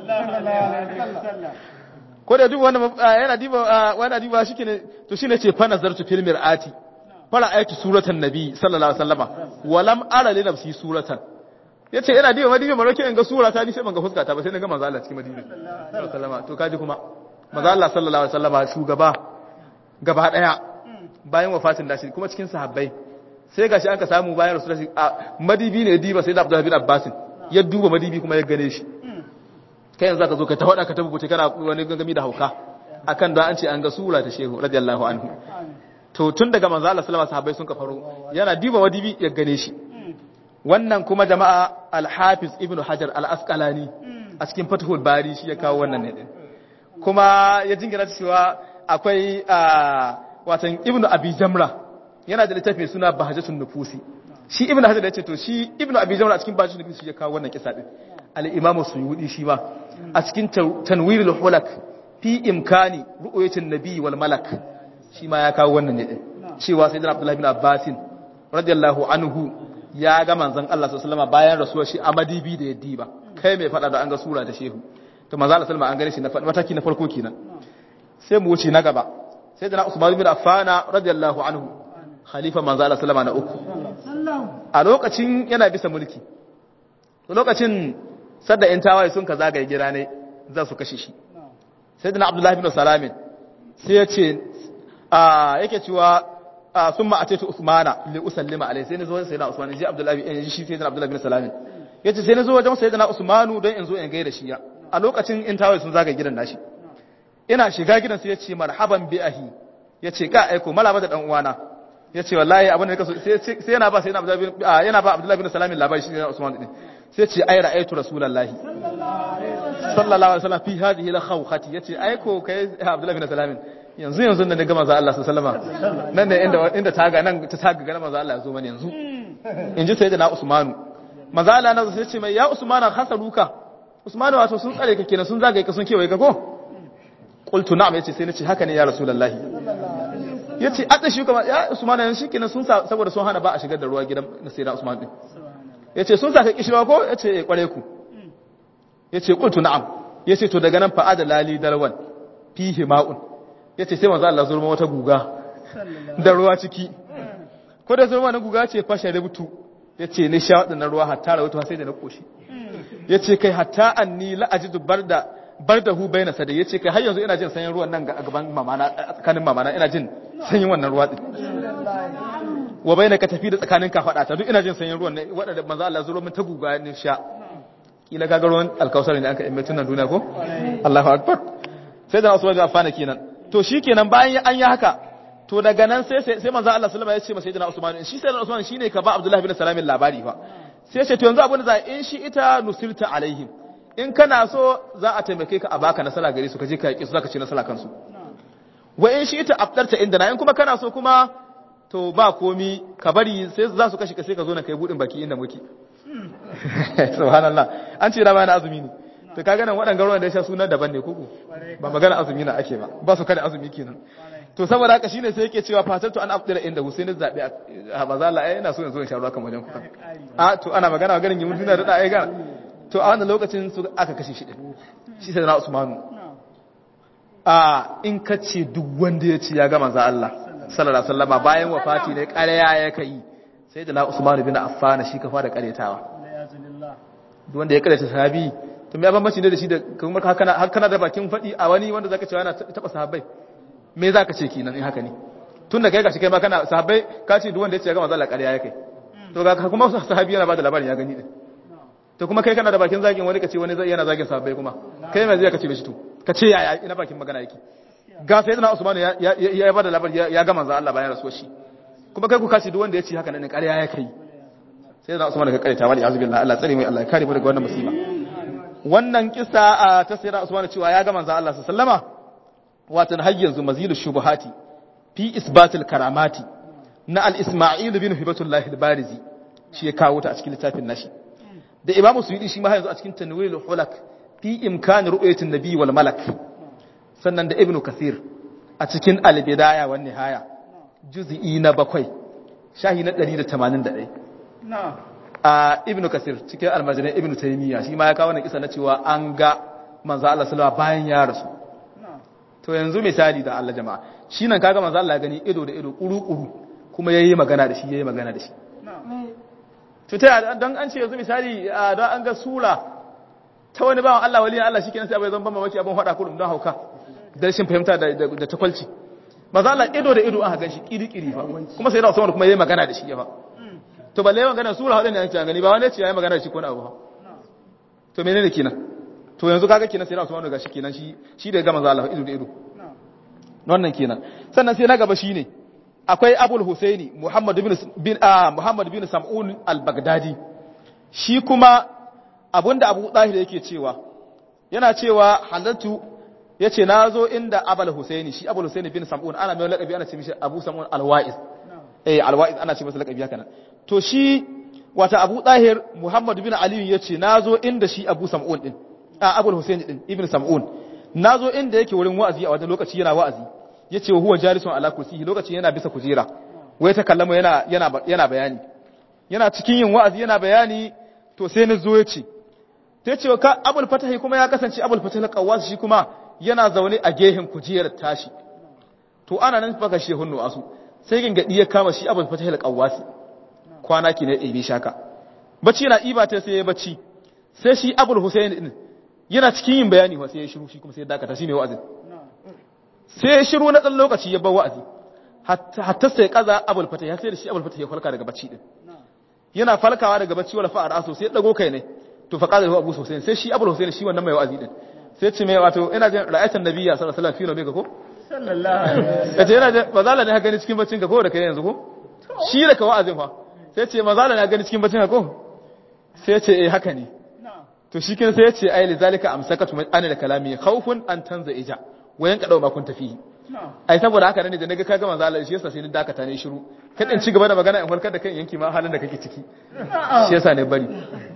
ko da duba wannan yana diba wannan diba shike ne to shine ce fa nazartu fil mir'ati fara ayatu suratan nabi sallallahu alaihi wasallama walam ara li nafsi suratan ya ce ina diba madibi maroke in ga sura ta ni sai ban ga fuska ta ba sai na ga manzo Allah cikin madibi sallama to kaji kuma manzo Allah sallallahu alaihi wasallama shugaba gaba daya bayan wafatin dashi kuma cikin sahabbai sai gashi an ka samu bayan rasulullahi a madibi ne diba sai da Abdullah bin Abbas ya duba madibi kuma ya gane shi kai yanzu zaka zo ka ta wada ka tabbata kana wani gangami da hauka akan da an ce an ga sura ta shehu radiyallahu anhu to tun daga manzo Allah sallallahu alaihi wasallam sahabbai sun ka faro yana diba madibi ya gane shi wannan kuma jama'a al-hafiz ibn hajar al-asqalani a cikin fathul bari shi ya kawo wannan ne din kuma ya jingira cewa akwai watan ibn abi jamra yana da littafi suna bahajatun nufusi shi ibn hajar ya ce to shi ibn abi jamra a cikin bahajatun nufusi shi ya kawo wannan kisa din al-imam suyudi shi ma a cikin tanwirul hulak fi imkani ru'yatin nabi wal malak shi ma ya kawo wannan ne din cewa sayyidina abdullahi bin abbasin radiyallahu anhu ya ga manzon Allah sallallahu bayan rasuwar shi a madibi da yaddi ba kai mai fada da an ga sura ta shehu to manzon Allah sallallahu an gane shi na mataki na farko kenan sai mu wuce na gaba sai da Usman bin Affan radiyallahu anhu khalifa manzon Allah sallallahu na uku a lokacin yana bisa mulki lokacin sadda in tawaye sun ka zagaye gira ne za su kashe shi sai da Abdullah bin Salamin sai ya ce a yake cewa sun ma a ce Usmana li usallima alai sai na zo sai na Usman ji Abdullahi in shi sai na Abdullahi bin Salam yace sai na zo wajen sai na Usmanu don in zo in gaida shi ya a lokacin in tawaye sun zaga gidan nashi ina shiga gidan sai yace marhaban bi ahi yace ka aiko malaba da dan uwana yace wallahi abin da kaso sai sai yana ba sai na Abdullahi yana ba Abdullahi bin Salam labari shi na Usman din sai yace ai ra'aytu rasulullahi sallallahu alaihi wasallam fi hadhihi la khawkhati yace aiko kai Abdullahi bin Salam yanzu yanzu da na ga manzo Allah sallama nan ne inda inda taga nan ta taga ga manzo Allah ya zo mana yanzu inji sai da na Usmanu manzo Allah na sai ce mai ya Usmana hasaruka Usmanu wato sun tsare ka kenan sun zagaye ka sun kewaye ka ko qultu na'am yace sai nace haka ne ya rasulullahi yace adda shi kuma ya Usmanu yanzu shikenan sun saboda sun hana ba a shigar da ruwa gidan sayyida Usman din yace sun saka kishirwa ko yace eh kware ku yace qultu na'am yace to daga nan fa adalali darwan fihi ma'un ya ce sai manzo Allah zurma wata guga da ruwa ciki ko da zurma na guga ce fashe rubutu ya ce ni sha waɗannan ruwa hatta rawatu sai da na koshi ya ce kai hatta anni la ajidu barda bardahu baina sada ya ce kai har yanzu ina jin sanyin ruwan nan ga gaban mamana tsakanin mamana ina jin sanyin wannan ruwa din wa baina ka tafi da tsakanin ka fada ta duk ina jin sanyin ruwan ne wadanda manzo Allah zuro min ta guga ne sha kila kaga ruwan alkausar ne aka yi mutunan duniya ko Allahu akbar sai da Usman bin Affan kenan to shi kenan bayan an yi haka to daga nan sai sai manzo Allah sallama ya ce masa sayyidina Usman shi sayyidina Usman shine ka ba Abdullah bin Salam labari fa sai ya ce to yanzu abin da za in shi ita nusirta alaihim in kana so za a taimake ka a baka nasara gare su ka je ka yaki su zaka ci nasara kansu wa in shi ita aftarta inda na in kuma kana so kuma to ba komi ka bari sai za su kashe ka sai ka zo na kai budin baki inda muke subhanallah an ce da bayan azumi ne to kaga nan waɗanda ruwan da ya sha suna daban ne koko ba magana azumi na ake ba ba su kada azumi kenan to saboda haka shine sai yake cewa fatatu an afdira inda Husaini zabi a maza Allah ai ina so in zo in sha ruwa kan wajen kuka a to ana magana ganin gimin duniya da ai ga to a wannan lokacin su aka kashe shi din shi sai na Usmanu a in ka ce duk wanda ya ce ya ga manzo Allah sallallahu alaihi wasallama bayan wafati ne ƙarya ya kai sai da na Usman bin Affan shi ka fara karetawa
Alhamdulillah.
duk wanda ya kareta sahabi to me bambanci ne da shi da kuma haka har kana da bakin fadi a wani wanda zaka cewa yana taba sahabbai me zaka ce kenan in haka ne tun da kai gashi kai ma kana sahabbai ka ce duk wanda ya ce ga manzo Allah ƙarya yake to ga kuma sahabi yana bada labarin ya gani din to kuma kai kana da bakin zagin wani kace wani zai yana zagin sahabbai kuma kai mai zai kace mishi to kace yaya ina bakin magana yake ga sai na Usman ya ya ya bada labari ya ga manzo Allah bayan rasuwar shi kuma kai ku kace duk wanda ya ce haka nan ƙarya ya kai sai na Usman ka karanta wali azubillah Allah tsare mai Allah ya kare mu daga wannan musiba wannan kisa ta sayyidina Usman cewa ya ga manzo Allah sallama watan har yanzu mazilu shubuhati fi isbatil karamati na al-Isma'il bin Hibatullah al-Barizi shi ya kawo ta a cikin littafin nashi da Imam Suyuti shi ma yanzu a cikin Tanwirul Hulak fi imkan ru'yatin nabi wal malak sannan da Ibn Kathir a cikin al-Bidaya wan Nihaya juz'i na bakwai shahi na 181
Na'am.
a Ibn Kathir cikin almajiran Ibn Taymiyyah shi ma ya kawo wannan kisa na cewa an ga manzo Allah sallallahu bayan ya rasu
Na'am.
to yanzu misali da Allah jama'a shi nan kaga manzo Allah ya gani ido da ido kuru kuru kuma yayi magana da shi yayi magana da shi
Na'am.
to ta don an ce yanzu misali a, don an ga sura ta wani bawan Allah waliyan Allah shikenan sai abai zan ban mamaki abin hada kurum don hauka da rashin fahimta da da, da takwalci manzo Allah ido da ido aka ganshi kiri kiri fa kuma sai da Usman kuma yayi magana da shi ya fa to balle magana sura hadin ne an ce gani ba wani ce yayi magana da shi ko na abu fa to menene kenan to yanzu kaga kenan sai da Usman ga shi kenan shi shi da ga manzo Allah ido da ido
Na'am.
wannan kenan sannan sai na gaba shine akwai Abul Husaini Muhammad bin bin ah, Muhammad bin Sam'un al-Baghdadi shi kuma abinda Abu Dahir yake cewa yana cewa halatu yace nazo inda Abul Husaini shi Abul Husaini bin Sam'un ana mai lakabi ana ce mishi Abu Sam'un al-Wa'iz
Na'am.
eh al-Wa'iz ana ce masa lakabi haka nan to shi wata Abu Dahir Muhammad bin Ali yace nazo inda shi Abu Sam'un din a Abul Husaini din Ibn Sam'un nazo inda yake wurin wa'azi a wata lokaci yana wa'azi yace wa huwa jalisun ala kursiyi lokaci yana bisa kujera wai ta kallama yana yana yana bayani yana cikin yin wa'azi yana bayani to sai na zo yace ta yace ka Abul Fatahi kuma ya kasance Abul Fatah al-Qawwas shi kuma yana zaune a gehen kujerar tashi to ana nan fa kashe hunnu asu sai gingadi ya kama shi Abul Fatah al-Qawwas kwana ki ne ɗebe shaka bacci yana iba ta sai ya bacci sai shi Abul Husayn din yana cikin yin bayani wa sai ya shiru shi kuma sai ya dakata shi mai wa'azin
Na'am.
sai ya shiru na ɗan lokaci ya bar wa'azi hatta sai kaza abul fata ya sai da shi abul fata ya falka daga bacci din
Na'am.
yana falkawa daga bacci wala fa'ar aso sai ya dago kai ne to fa qala abu husain sai shi abul husain shi wannan mai wa'azi din sai ce mai wato ina jin ra'ayatan nabiyya sallallahu alaihi wasallam fi nabi ko
Sallallahu alaihi wasallam.
kace yana jin mazala ne ha gani cikin baccin ka ko da kai yanzu ko shi da ka wa'azin fa sai ce mazala ne ha gani cikin baccin ka ko sai ce eh haka ne
Na'am.
to shi kin sai ya ce ai lizalika amsakatu min anil kalami khawfun an tanza ija wayan ka dau ma kun tafi
Na'am.
ai saboda haka ne da naga kaga manzo Allah shi yasa sai ni dakata ne shiru kada in ci gaba da magana in farkar da kan yanki ma halin da kake ciki shi yasa ne bari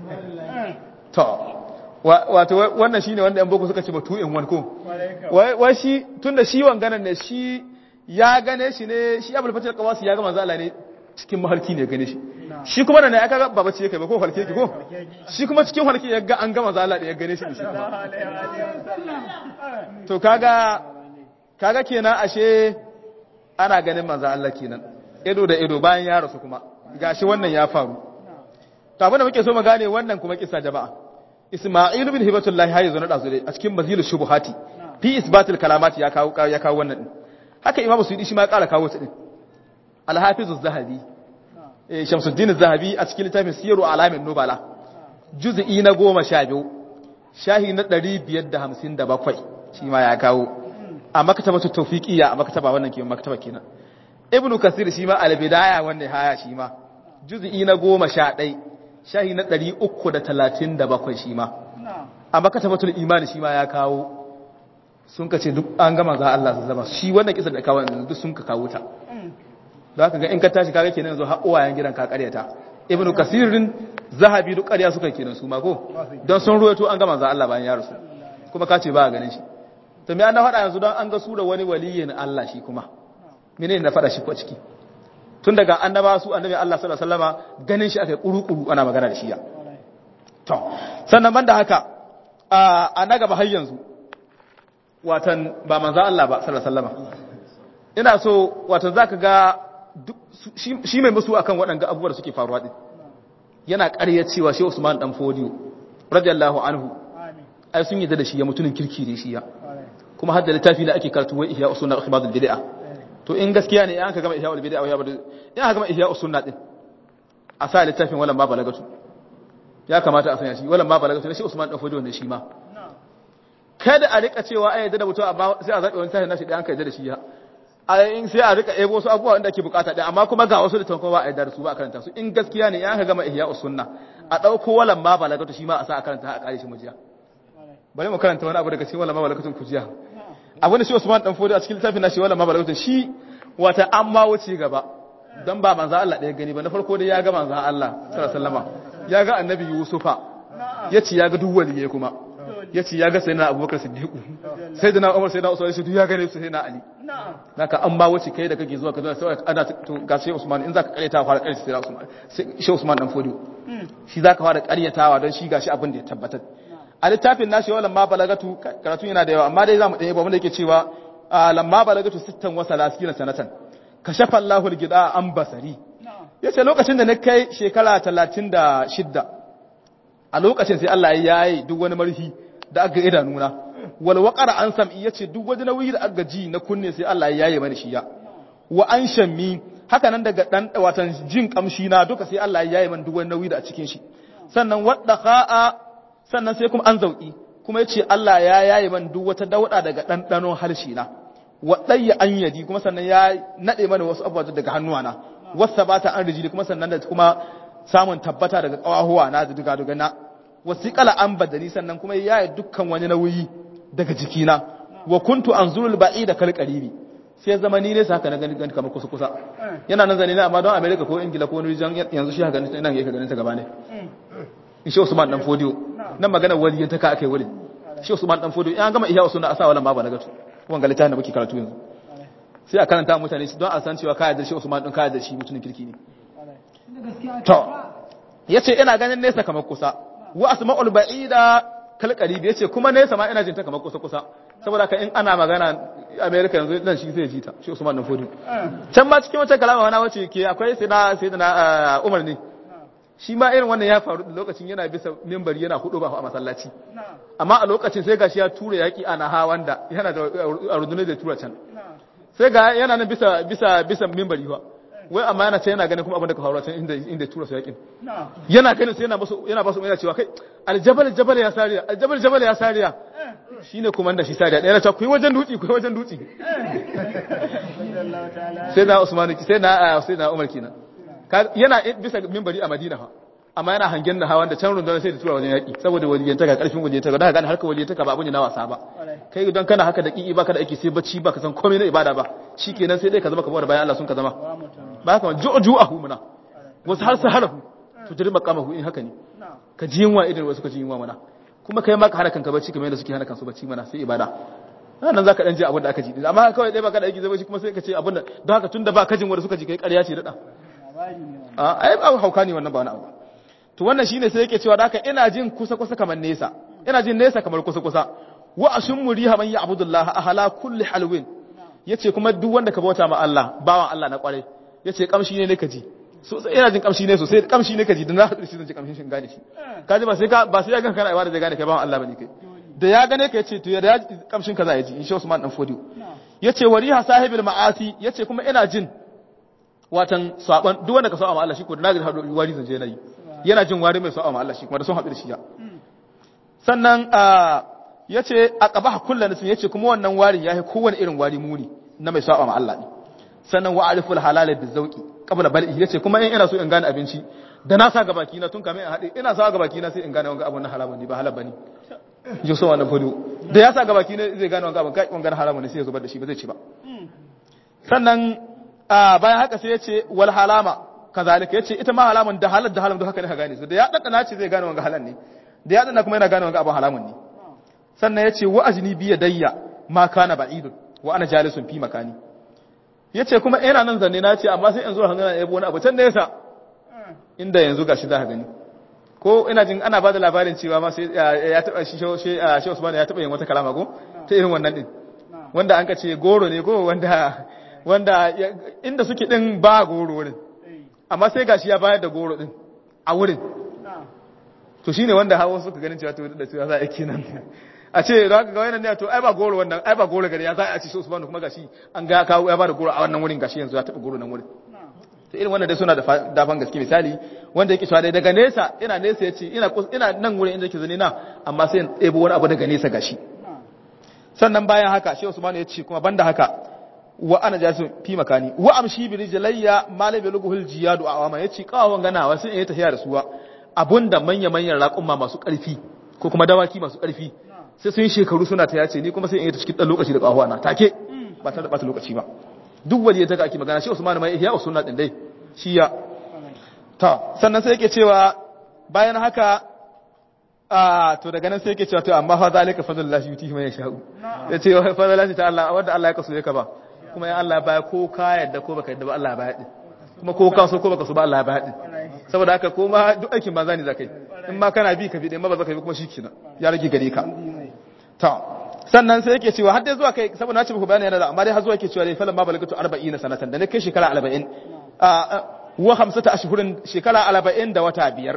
to wa- wato wa- wannan shine wanda yan boko suka ce ba two in one ko
Kwarai ka.
wai wai shi tunda shi wanganan ne shi ya gane shi ne shi Abdul Fatih Qawasi ya ga manzo Allah ne cikin mahalki ne ya gane shi shi kuma da ne aka ga baba ce yake ba ko halke ki ko shi kuma cikin halke ya ga an ga manzo Allah da ya gane shi da shi
Sallallahu alaihi wasallam.
to kaga kaga kenan ashe ana ganin manzo Allah kenan ido da ido bayan ya rasu kuma gashi wannan ya faru to abin da muke so mu gane wannan kuma kisa jama'a Isma'il bin Hibatullah ya zo na dazu dai a cikin Mazil Shubuhati fi isbatil kalamati ya kawo ya kawo wannan din haka Imam Suyuti shi ma ya kara kawo su din Al-Hafiz Az-Zahabi eh Shamsuddin Az-Zahabi a cikin littafin Siyaru Alamin Nubala juz'i na 12 shahi na 557 shi ma ya kawo a maktabatu tawfiqiyya a maktaba wannan ke maktaba kenan ibnu kasir shi ma al-bidaya wannan haya shi ma juz'i na 11 shahi na 337 shi ma
Na'am.
a maktabatul imani shi ma ya kawo sun ka ce duk an gama za Allah su zama shi wannan kisan da kawo yanzu duk sun ka kawo ta don haka ga in ka tashi kaga kenan yanzu har uwayen gidan ka karyata ibnu kasirin zahabi duk ƙarya suka kenan su ma ko don sun ruwaito an gama za Allah bayan ya rasu kuma ka ce ba a ganin shi to me an na faɗa yanzu don an ga sura wani waliyin Allah shi kuma menene na faɗa shi ko ciki tun daga annaba su annabi Allah sallallahu alaihi wasallama ganin shi aka kuru-kuru ana magana da shi ya to sannan banda haka a a na gaba har yanzu watan ba manzo Allah ba sallallahu alaihi wasallama ina so watan zaka ga shi mai musu akan waɗanda abubuwa da suke faruwa din yana ƙarya cewa shi Usman dan Fodiyo radiyallahu anhu ai sun yadda da shi ya mutumin kirki ne shi ya kuma hadda littafi da ake karatu wai ihya usunna ikhmadul bid'a to in gaskiya ne an ka gama ihya bid'a ya bada in aka gama ihya usunna din a sa littafin wala ma balagatu ya kamata a sanya shi wala ma balagatu ne shi Usman dan Fodiyo ne shi ma kada a rika cewa ai yadda da mutum amma sai a zabe wani tashi nashi da an ka yadda da shi ya in sai a rika ebo wasu abubuwa wanda ake bukata ɗaya amma kuma ga wasu da tankon ba a yarda da su ba a karanta su in gaskiya ne ya ka gama ihya sunna a ɗauko walan ma balagatu shi ma a sa a karanta a kare shi mujiya bari mu karanta wani abu daga cikin walan ma balagatun kujiya abu da shi Usman dan Fodi a cikin littafin nashi walan ma balagatun shi wata an ma wuce gaba dan ba manzo Allah ɗaya gani ba na farko dai ya ga manzo Allah sallallahu alaihi wasallama ya ga annabi Yusufa yace ya ga duk waliyai kuma yace ya ga sayyidina Abubakar Siddiq sayyidina Umar sayyidina Usman sai ya gane su sayyidina Ali naka an ba wuce kai da kake zuwa ka zo sai ana to ga sai Usman in zaka karyata fara karyata sai Usman sai Usman dan Fodi shi zaka fara karyatawa don shi gashi abin da ya tabbatar a littafin nashi wala ma balagatu karatu yana da yawa amma dai zamu dai ba wanda yake cewa lamma balagatu sittan wa salasina sanatan kashafa Allahu al-gida an basari yace lokacin da na kai shekara 36 a lokacin sai Allah ya yi duk wani marfi da aka idanuna wal waqara an sam'i yace duk wani nauyi da aka ji na kunne sai Allah ya yi mani shi ya wa an shammi haka nan daga dan watan jin kamshi na duka sai Allah ya yi mani duk wani nauyi da a cikin shi sannan wadda kha'a sannan sai kuma an zauki kuma yace Allah ya yayi man duk wata dauda daga dandanon harshe na wadayya an yadi kuma sannan ya nade mana wasu abubuwa daga hannuwana wasa bata an rijili kuma sannan da kuma samun tabbata daga kawahuwa na da duga duga na wasiqala an badani sannan kuma ya yi dukkan wani nauyi daga jikina wa kuntu anzurul ba'ida kal qaribi sai zamani ne saka na gani gani kamar kusa kusa yana nan zane ne amma don America ko Ingila ko wani region yanzu shi haka nan yake ganin ta gaba ne in shi Usman dan Fodiyo nan magana waliyin ta ka akai wali shi Usman dan Fodiyo in an gama ihya usunna asa wala ma ba lagatu wanga littafin da muke karatu yanzu sai a karanta mutane don a san cewa ka yarda shi Usman din ka yarda shi mutumin kirki ne to yace ina ganin nesa kamar kusa wa asma'ul ba'ida kal qarib yace kuma nesa ma ina jin ta kamar kusa kusa saboda ka in ana magana America yanzu dan shi sai ji ta shi Usman dan Fodiyo can ma cikin wata kalama wani wace ke akwai sai na sai na Umar ne shi ma irin wannan ya faru da lokacin yana bisa mimbari yana hudu ba a masallaci amma a lokacin sai gashi ya tura yaki ana hawan da yana da rundunar da tura can sai ga yana nan bisa bisa bisa mimbari ba wai amma yana ce yana ganin kuma abin da ka faru can inda inda tura su yakin yana ganin sai yana basu yana basu yana cewa kai aljabal jabal ya sariya aljabal jabal ya sariya shine kuma da shi sariya ɗaya na cewa ku yi wajen dutse ku yi wajen dutse sai na usmanu sai na sai na umar kenan yana bisa mimbari a Madina fa amma yana hangen da hawan da can rundunar sai da tura wajen yaki saboda waliyanta ga karfin waliyanta ga gane harkar waliyanta ba abun na wasa ba kai don kana haka da kiki baka da aiki sai bacci baka san komai na ibada ba shikenan sai dai ka zama kamar bayan Allah sun ka zama ba haka ju'u ju'ahu muna wasu har saharahu to jiri makamahu in haka ne ka ji yunwa idan wasu ka ji yunwa mana kuma kai ma ka hana kanka bacci kamar yadda suke hana kansu bacci mana sai ibada nan za ka ɗan ji abin da aka ji amma kawai ɗaya baka da aiki zai bacci kuma sai ka ce abin da don haka tun da ba kajin wanda suka ji kai ƙarya ce daɗa ai ba hauka ne wannan ba wani abu to wannan shine sai yake cewa da haka ina jin kusa kusa kamar nesa ina jin nesa kamar kusa kusa wa ashum muriha man ya'budullah ahala kulli halwin yace kuma duk wanda ka bauta ma Allah bawan Allah na kwarai yace kamshi ne ne ka ji so ina jin kamshi ne sosai kamshi ne ka ji da na hadu shi zan ji kamshin shin gane shi ka ji ba sai ka ba sai ya ganka kana ibada da gane kai bawan Allah bane kai da ya gane ka yace to ya kamshin kaza ya ji insha Usman dan Fodiyo yace wariha sahibil ma'asi yace kuma ina jin watan saban duk wanda ka saba ma Allah shi ko da nagari hado wari zanje nayi yana jin wari mai saba ma Allah shi kuma da sun haɗu da shi ya sannan yace aqabaha kullu nasin yace kuma wannan warin yayi kowane irin wari muni na mai saba ma Allah ne sannan wa ariful halal bi zawqi qabla bal'i yace kuma in ina so in gane abinci da na sa gabaki na tun kamin in haɗe ina sa gabaki na sai in gane wanga abun na haramun ne ba halal bane jo so wannan fudu da ya sa gabaki ne zai gane wanga abun kai wanga haramun ne sai ya zubar da shi ba zai ci ba sannan bayan haka sai ya ce wal halama kazalika ya ce ita ma halamun da halar da halamun da haka ne ka gane su da ya ɗaɗɗana ce zai gane wanga halar ne da ya ɗaɗɗana kuma yana gane wanga abin halamun ne sannan ya ce wa ajini biya dayya ma kana ba'idun wa ana jalisun fi makani ya ce kuma ina nan zanne na ce amma sai in zo hangana ya wani abu can nesa inda yanzu gashi za ka gani ko ina jin ana ba da labarin cewa ma sai ya taɓa shi shi Usman ya taɓa yin wata kalama ko ta irin wannan din wanda an ka ce goro ne ko wanda wanda ya- inda suke din ba goro wurin amma sai gashi ya bayar da goro din a wurin to shine wanda hawa suka ganin cewa to da cewa za a yi nan a ce za ka ga wannan ne to ai ba goro wannan ai ba goro gari ya za a ci shi Usman kuma gashi an ga kawo ya ba da goro a wannan wurin gashi yanzu ya taba goro nan wurin to irin wannan dai suna da fa- dafan gaske misali wanda yake cewa dai daga nesa ina nesa yace ina kus- ina nan wurin inda yake zane na amma sai in ɗebo wani abu daga nesa gashi sannan bayan haka shi Usman ya ce kuma banda haka wa ana jasu fi makani wa amshi bi rijlayya malai bi luguhul jiyadu a awama yace kawon ganawa sai in yi tafiya da suwa abunda manya manyan raƙumma masu ƙarfi ko kuma dawaki masu ƙarfi sai sun yi shekaru suna ta yace ni kuma sai in yi ta cikin dan lokaci da kahuwa na take ba ta da bata lokaci ba duk wani ta ga ake magana shi Usman mai ihya sunna din dai shi ya ta sannan sai yake cewa bayan haka a to daga nan sai yake cewa to amma fa zalika fadlullahi yutihi man yasha'u yace wa fadlullahi ta Allah wanda Allah ya kaso ya ka ba kuma ya Allah ya baya ko ka yadda ko baka yadda ba Allah ya baya din kuma ko ka so ko baka so ba Allah ya baya din saboda haka ko ma duk aikin banza ne zakai in ma kana bi ka bi din ma ba zaka bi kuma shikenan ya rage gare ka ta sannan sai yake cewa har dai zuwa kai saboda na ce muku bayani yana da amma dai har zuwa yake cewa dai falan ma balagatu 40 sanatan da ne kai shekara 40 a wa khamsata ashhurin shekara 40 da wata biyar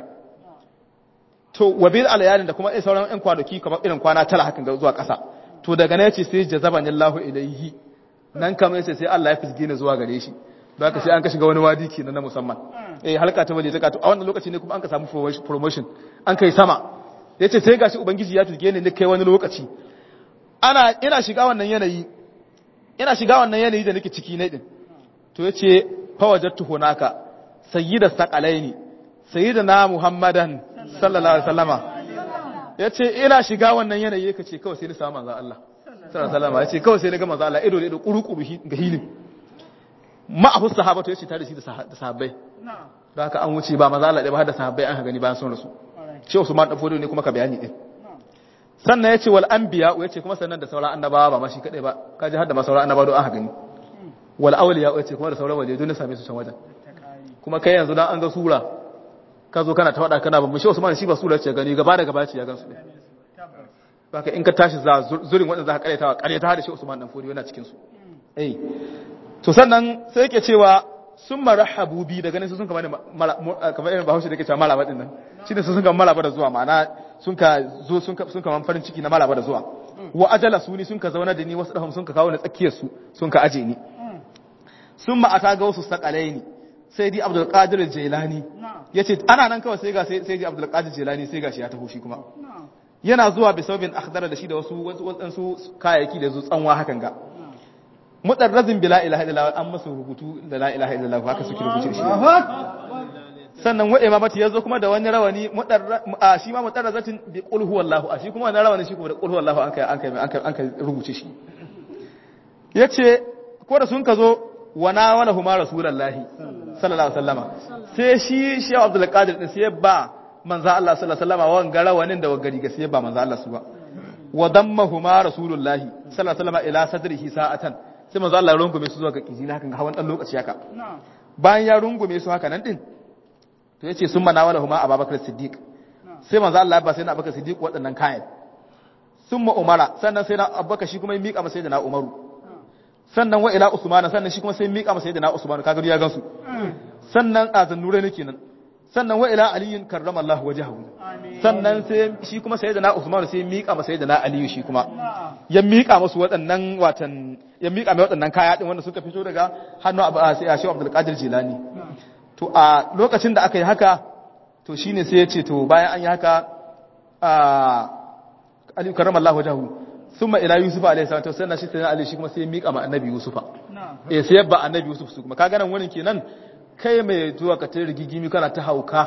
to wabil alayalin da kuma sauran ɗan kwanaki kamar irin kwana tara hakan ga zuwa ƙasa to daga nan yace sai jazabani Allahu ilayhi nan kamar yace sai Allah ya fisge ni zuwa gare shi don haka sai an ka shiga wani wadi kenan na musamman eh halka ta waje ta kato a wannan lokaci ne kuma an ka samu promotion an kai sama yace sai gashi ubangiji ya fisge ni ne kai wani lokaci ana ina shiga wannan yanayi ina shiga wannan yanayi da nake ciki ne din to yace fa wajadtu hunaka sayyida saqalaini sayyidina muhammadan sallallahu alaihi wasallama yace ina shiga wannan yanayi yake ce kawai sai ni samu manzon Allah sallallahu alaihi wasallama yace kawai sai ni ga manzon Allah ido da ido kurukuru ga hilin ma'ahu sahabatu yace tare shi da sahabbai da haka an wuce ba manzon Allah ba har da sahabbai an gani bayan sun rasu shi Usman dan fodo ne kuma ka bayani din sannan yace wal anbiya yace kuma sannan da sauran annabawa ba ma shi kadai ba kaji har da ma sauran annabawa don an gani wal awliya yace kuma da sauran waliyai don same su can wajen kuma kai yanzu dan an ga sura ka zo kana ta wada kana babu shi Usman shi ba sura ce gani gaba da gaba ce ya gansu baka in ka tashi za zurin wanda za ka kareta kareta da shi Usman dan fodi yana cikin su eh to sannan sai yake cewa sun marahabu bi daga nan sun kama kamar irin bahaushe da yake cewa malaba din nan shi ne sun kama malaba da zuwa ma'ana sun ka zo sun ka sun kama farin ciki na malaba da zuwa wa ajala su ni sun ka zauna da ni wasu dahum sun ka kawo na tsakiyar su sun ka aje ni sun ma ata ga wasu sakalaini sai di abdul qadir jailani yace ana nan kawai sai ga sai di abdul qadir jailani sai gashi ya taho shi kuma yana zuwa bi sababin akhdara da shi da wasu wasu kayayyaki da zu tsanwa hakan ga mutarrazin bi la ilaha illallah an masa rubutu da la ilaha illallah haka suke rubuce shi sannan wa imamati yazo kuma da wani rawani mutarra shi ma mutarrazatin bi qul huwallahu a shi kuma wannan rawani shi kuma da qul huwallahu an kai an kai an kai an kai rubuce shi yace ko da sun ka zo wa na wala huma rasulullahi sallallahu alaihi wasallama sai shi shi Abdul Qadir din sai ba manzo Allah sallallahu alaihi wasallama wan garawanin da wagari ga sai ba manzo Allah su ba wa dammahuma rasulullahi sallallahu alaihi wasallama ila sadrihi sa'atan sai manzo Allah ya rungume su zuwa ga kiji na hakan ga hawan dan lokaci haka bayan ya rungume su haka nan din to yace sun mana wala huma Abubakar Siddiq sai manzo Allah ya ba sai na Abubakar Siddiq waɗannan kayan summa Umara sannan sai na Abubakar shi kuma ya mika masa da na Umaru sannan wa ila Usman sannan shi kuma sai ya mika masa da na Usman kaga ya gansu sannan azan nure ne kenan sannan wa ila aliyin karramallahu wajhahu sannan sai shi kuma sayyidina Usman sai ya mika masa sayyidina Aliyu shi kuma ya mika musu waɗannan watan ya mika mai waɗannan kaya din wanda suka fito daga hannu Abu sai ya Shehu Abdul Qadir Jilani to a lokacin da aka yi haka to shine sai ya ce to bayan an yi haka a Aliyu karramallahu wajhahu thumma ila Yusuf alayhi salatu sannan shi sayyidina Ali shi kuma sai ya mika ma Annabi Yusufa eh sai ya ba Annabi Yusuf su kuma kaga nan wurin kenan kai mai zuwa ka tare rigigimi kana ta hauka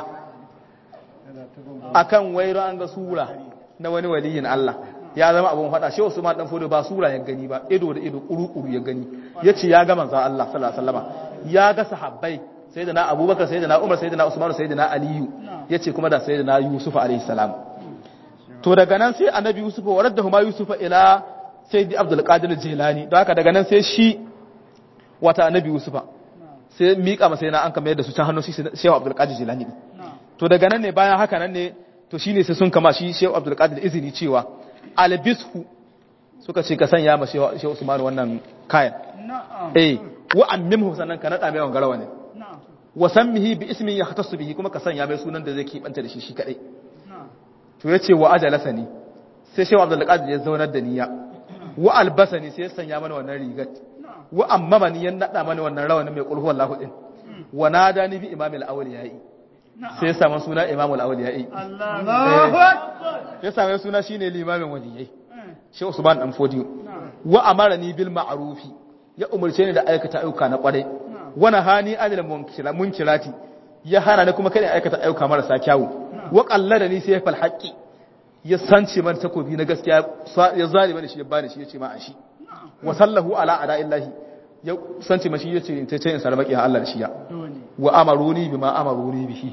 akan wairo an ga sura na wani waliyin Allah ya zama abun fada shi Usman dan fodo ba sura ya gani ba ido da ido kuru-kuru ya gani yace ya ga manzon Allah sallallahu alaihi wasallama ya ga sahabbai sayyidina Abubakar sayyidina Umar sayyidina Usman sayyidina Aliyu yace kuma da sayyidina Yusuf alaihi salam to daga nan sai annabi Yusuf wa raddahu ma Yusuf ila sayyidi Abdul Qadir Jilani don haka daga nan sai shi wata annabi Yusufa sai miƙa masa yana an kama yadda su can hannun shehu abdulkadir jilani ne to daga nan ne bayan haka nan ne to shine sai sun kama shi shehu abdulkadir izini cewa albishu suka ce ka sanya ma shehu usman wannan kayan
na'am
eh wa ammimhu sannan ka nada mai wannan garawa ne
na'am
wa sammihi bi ismin yahtassu bihi kuma ka sanya mai sunan da zai kibanta da shi shi kadai
na'am
to yace wa ajalasani sai shehu abdul qadir ya zaunar da niyya wa albasani sai ya sanya mana wannan rigar wa ammamani ya nada mana wannan rawanin mai kulhu wallahu din wa nadani bi imamil awliyai sai ya samu suna imamul awliyai
Allahu akbar
ya samu suna shine limamin waliyai shehu usman dan fodiyo wa amarani bil ma'rufi ya umurce ni da aikata ayyuka na kwarai wa nahani anil munkira munkirati ya hana ni kuma kada aikata ayyuka marasa kyawu wa qallada ni sai fal haqqi ya sance man takobi na gaskiya ya zalima ni shi ya bani shi yace ma a shi wa sallahu ala ada'illahi ya sance mashi yace in tace in sarmaki Allah da shi ya wa amaruni bima amaruni bihi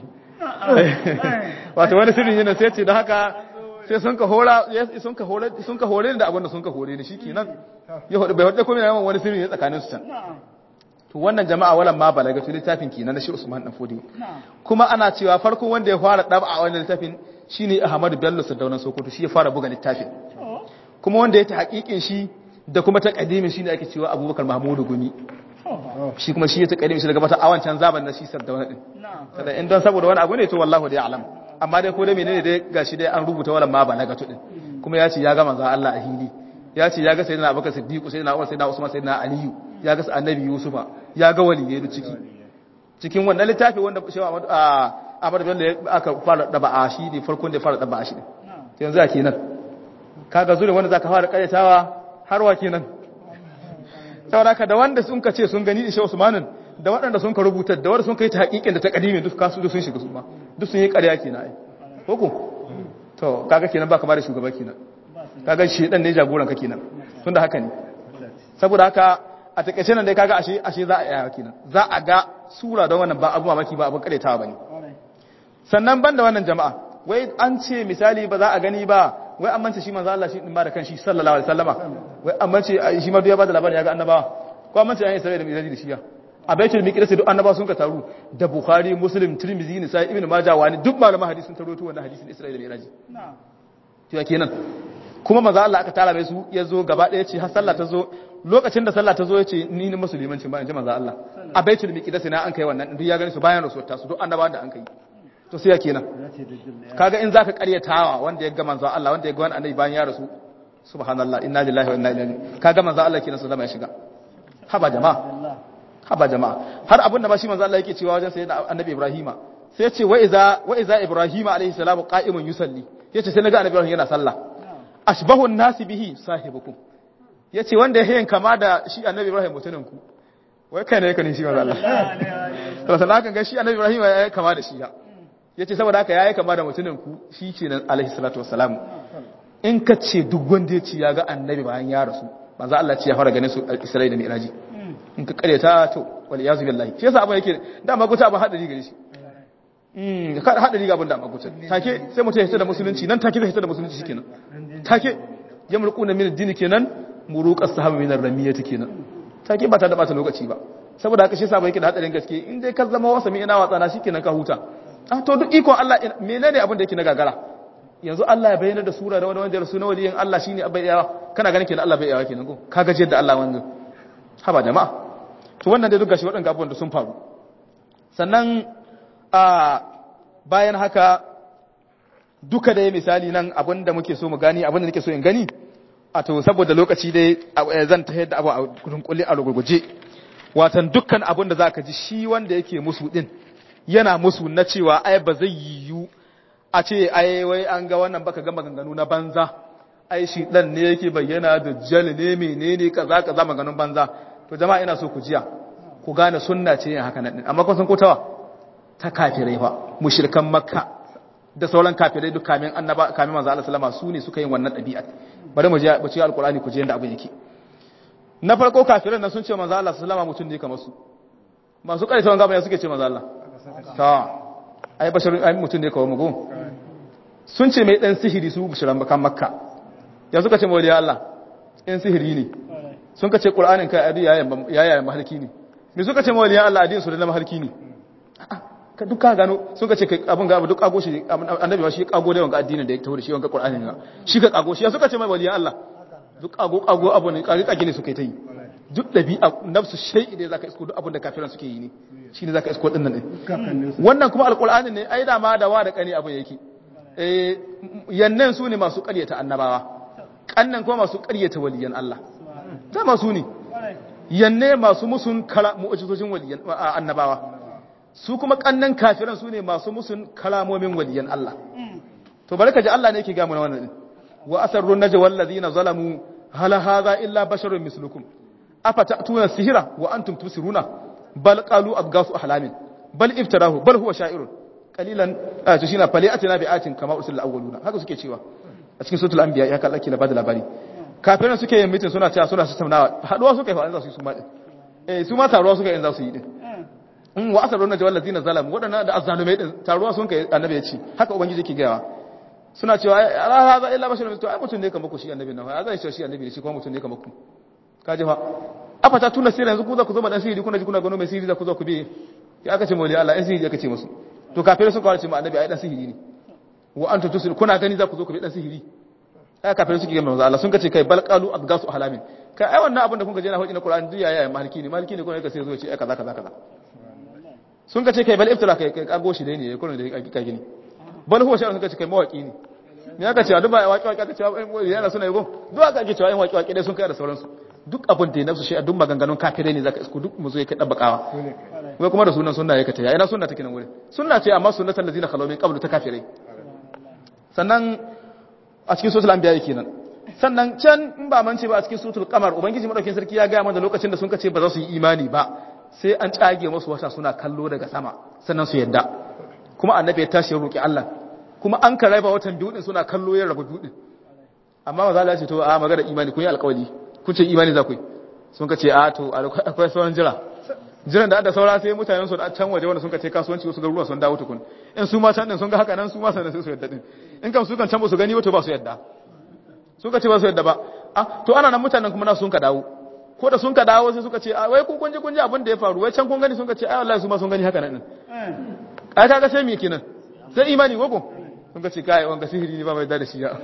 wato wani sirrin yana sai ce da haka sai sun ka hora sun ka hore sun ka hore da abin da sun ka hore ni shikenan ya hudu bai hudu kuma yawan wani sirri ne tsakanin su can to wannan jama'a walan ma balaga to littafin kenan na shi Usman dan Fodi kuma ana cewa farko wanda ya fara daba a wannan littafin shine Ahmadu Bello Sadaunan Sokoto shi ya fara buga littafin kuma wanda ya ta hakikin shi da kuma ta kadimin shine ake cewa Abubakar Mahmudu Gumi shi kuma shi ya ta kadimin shi daga mata awancan zaban na shi Sardauna din kada in don saboda wani abu ne to wallahu da alam amma dai ko dai menene dai gashi dai an rubuta wala ma balaga to din kuma ya ce ya ga manzo Allah a hili ya ce ya ga sayyidina Abubakar Siddiq sayyidina Umar sayyidina Usman sayyidina Aliyu ya ga annabi Yusufa ya ga waliyai da ciki cikin wannan littafi wanda shewa Ahmad Ahmad Bello aka fara daba a shi ne farkon da fara daba a shi ne yanzu a kenan kaga zure wanda zaka fara karyatawa har wa kenan saboda haka da wanda sun ka ce sun gani Isha Usmanin da waɗanda sun ka rubuta da wanda sun kai ta haƙiƙin da ta ƙadimin duk kasu duk sun shiga su ma duk sun yi ƙarya kenan ai ko to kaga kenan ba kamar shugaba kenan kaga shi dan ne jagoran ka kenan tunda haka ne saboda haka a takeice nan dai kaga ashe ashe za a yaya kenan za a ga sura don wannan ba abu mamaki ba abin karetawa bane sannan banda wannan jama'a wai an ce misali ba za a gani ba wai an mance shi manzo Allah shi din ba da kanshi sallallahu alaihi wasallama wai an mance shi ma duk ya bada labarin ya ga annabawa ko an mance an yi sai da miraji da shi ya a baitul miqdis duk annabawa sun ka taru da bukhari muslim tirmidhi ne sai ibnu majah wani duk malaman hadisi sun taroto wannan hadisin isra'ila da miraji to ya kenan kuma manzo Allah aka tara mai su ya zo gaba daya ce har sallah ta zo lokacin da sallah ta zo ya ce ni ne musulmanci ba in ji manzo Allah a baitul miqdis na an kai wannan duk ya gani su bayan rasuwar ta su duk annabawan da an kai to sai ya kenan kaga in zaka karyatawa wanda ya ga manzo Allah wanda ya ga wani annabi bayan ya rasu subhanallah inna lillahi wa inna ilaihi kaga manzo Allah kenan su zama ya shiga haba jama'a haba jama'a har abin da ba shi manzo Allah yake cewa wajen sayyidina annabi Ibrahima sai ya ce wa iza wa iza Ibrahima alaihi salamu qa'imun yusalli yace sai naga annabi Ibrahim yana sallah ashbahu an-nasi bihi sahibukum yace wanda ya yin kama da shi annabi Ibrahim mutunin ku wai kai ne yake ne shi manzo Allah to sannan kan ga shi annabi Ibrahim ya kama da shi ya yace saboda haka yayi kama da mutunin ku shi kenan alaihi salatu wassalam in ka ce duk wanda ya ci ya ga annabi bayan ya rasu manzo Allah ce ya fara ganin su Isra'ila da Mi'raji in ka karyata to wal yazu billahi shi yasa abin yake da maguta abin hadari gare shi mm ka hadari ga abin da maguta take sai mutum ya hita da musulunci nan take zai hita da musulunci shikenan take yamruquna min ad-din kenan muruqas sahaba min ar-ramiyati kenan take ba ta da bata lokaci ba saboda haka shi yasa yake da hadarin gaske in dai ka zama wasa mai ina watsa na shikenan ka huta ah to duk ikon Allah menene abin da yake na gagara yanzu Allah ya bayyana da sura da wani wanda rasu na waliyin Allah shine abai yawa kana ganin kenan Allah bai yawa kenan ko ka gaje da Allah wannan haba jama'a to wannan dai duk gashi waɗanda abubuwan da sun faru sannan a bayan haka duka dai misali nan abinda muke so mu gani abinda nake so in gani a to saboda lokaci dai zan ta yadda abu a kulli a rugurguje watan dukkan abin da zaka ji shi wanda yake musu din yana musu na cewa ai ba zai yiwu a ce ai wai an ga wannan baka ga maganganu na banza ai shi dan ne yake bayyana da jal ne menene kaza kaza maganganun banza to jama'a ina so ku jiya ku gane sunna ce yin haka nan amma kun san ko tawa ta kafirai fa mushrikan makka da sauran kafirai duk kamin annaba kamin manzo Allah sallama su ne suka yin wannan dabi'a bari mu je mu ci alqur'ani ku je yanda abin yake na farko kafirai nan sun ce manzo Allah sallama mutun ne kamar su masu kare tawan gaba suke ce manzo Allah ta ai basharun ai mutun ne kawai mugo sun ce mai dan sihiri su mushrikan makka ya suka ce mawliya Allah in sihiri ne sun ka ce qur'anin kai adi yayin yayin mahalki ne me suka ce mawliya Allah adin su da mahalki ne ka duka gano sun ka ce abin ga duk kago shi annabi shi kago da wanga addinin da ya taho da shi wanga qur'ani ne shi ka kago shi ya suka ce mai waliyan Allah duk kago kago abu ne kage kage ne suka yi ta yi duk dabi'a nafsu shay'i ne zaka isko duk abin da kafiran suke yi ne shine zaka isko din nan din wannan kuma alqur'ani ne ai da ma da wa da kani abin yake eh yannan su ne masu ƙaryata annabawa kannan kuma masu ƙaryata waliyan Allah ta masu ne yanne masu musun kala mu'jizojin waliyan annabawa su kuma kannan kafiran su ne masu musun kalamomin waliyan Allah to barka ji Allah ne yake ga mu wannan din wa asarrun najwa allazina zalamu hal hadha illa basharun mislukum afatatuna sihira wa antum tusiruna bal qalu abgasu ahlamin bal iftarahu bal huwa sha'irun qalilan to shine fali atina bi atin kama usul awwaluna haka suke cewa a cikin suratul anbiya ya kallaki la bada labari kafiran suke yin mitin suna cewa suna tattaunawa haduwa suka yi fa za su yi su ma din eh su ma taruwa suka yi za su yi din in wa asarun najwa allazina zalamu wadannan da azzalumai din taruwa sun kai annabi ya ce haka ubangiji yake gayawa suna cewa ala hadha illa basharun to ai mutun ne kamar ku shi annabi nan ai zai shi annabi ne shi kuma mutun ne kamar ku kaje fa afa ta tuna sirri yanzu ku za ku zo ma dan sirri kuna ji kuna gano mai sirri za ku zo ku bi ya aka ce mawli Allah ai sirri aka ce musu to kafirai suka ware ce ma annabi ai dan sihiri ne wa antum tusil kuna gani za ku zo ku bi dan sihiri ai kafirai suke ga manzo Allah sun kace kai bal qalu abgasu ahlamin kai ai wannan abin da kun ga je na hoji na Qur'ani duk yaya maliki ne maliki ne kuma yake sai zo ce ai kaza kaza kaza sun kace kai bal iftira kai kai kago shi dai ne kullun da kai gini bal huwa sha'an suka ce kai mawaki ne me aka ce a duba waki waki aka ce yana suna yi go duk aka ake cewa yin waki waki dai sun kai da sauransu duk abin da ya nafsu shi a duk maganganun kafirai ne zaka isko duk mu zo ya kai dabbakawa wai kuma da sunan sunna ya kata ya ina sunna take nan wurin sunna ce amma sunnatul ladina khalaw min qablu ta kafirai sannan a cikin suratul anbiya kenan sannan can in ba mance ba a cikin suratul qamar ubangiji madaukakin sarki ya ga mana lokacin da sun kace ba za su yi imani ba sai an tsage musu wata suna kallo daga sama sannan su yadda kuma annabi ya tashi ya roki Allah kuma an ka raba watan biyu din suna kallo ya rabu biyu din amma maza Allah ya ce to a magana imani kun yi alƙawari kun ce imani za ku yi sun ka ce a to akwai sauran jira jiran da da saura sai mutanen su da can waje wanda sun ka ce kasuwanci wasu garuruwa sun dawo tukun in su ma can din sun ga haka nan su ma sanan sai su yadda din in kam su kan can ba su gani wato ba su yadda sun ka ce ba su yadda ba ah to ana nan mutanen kuma na sun ka dawo ko da sun ka dawo sai suka ce a wai kun kunji kunji abin da ya faru wai can kun gani sun ka ce ai wallahi su ma sun gani haka nan din ai kaga sai me kenan sai imani gogo sun ka ce kai wanga sihiri ne ba mai da shi ya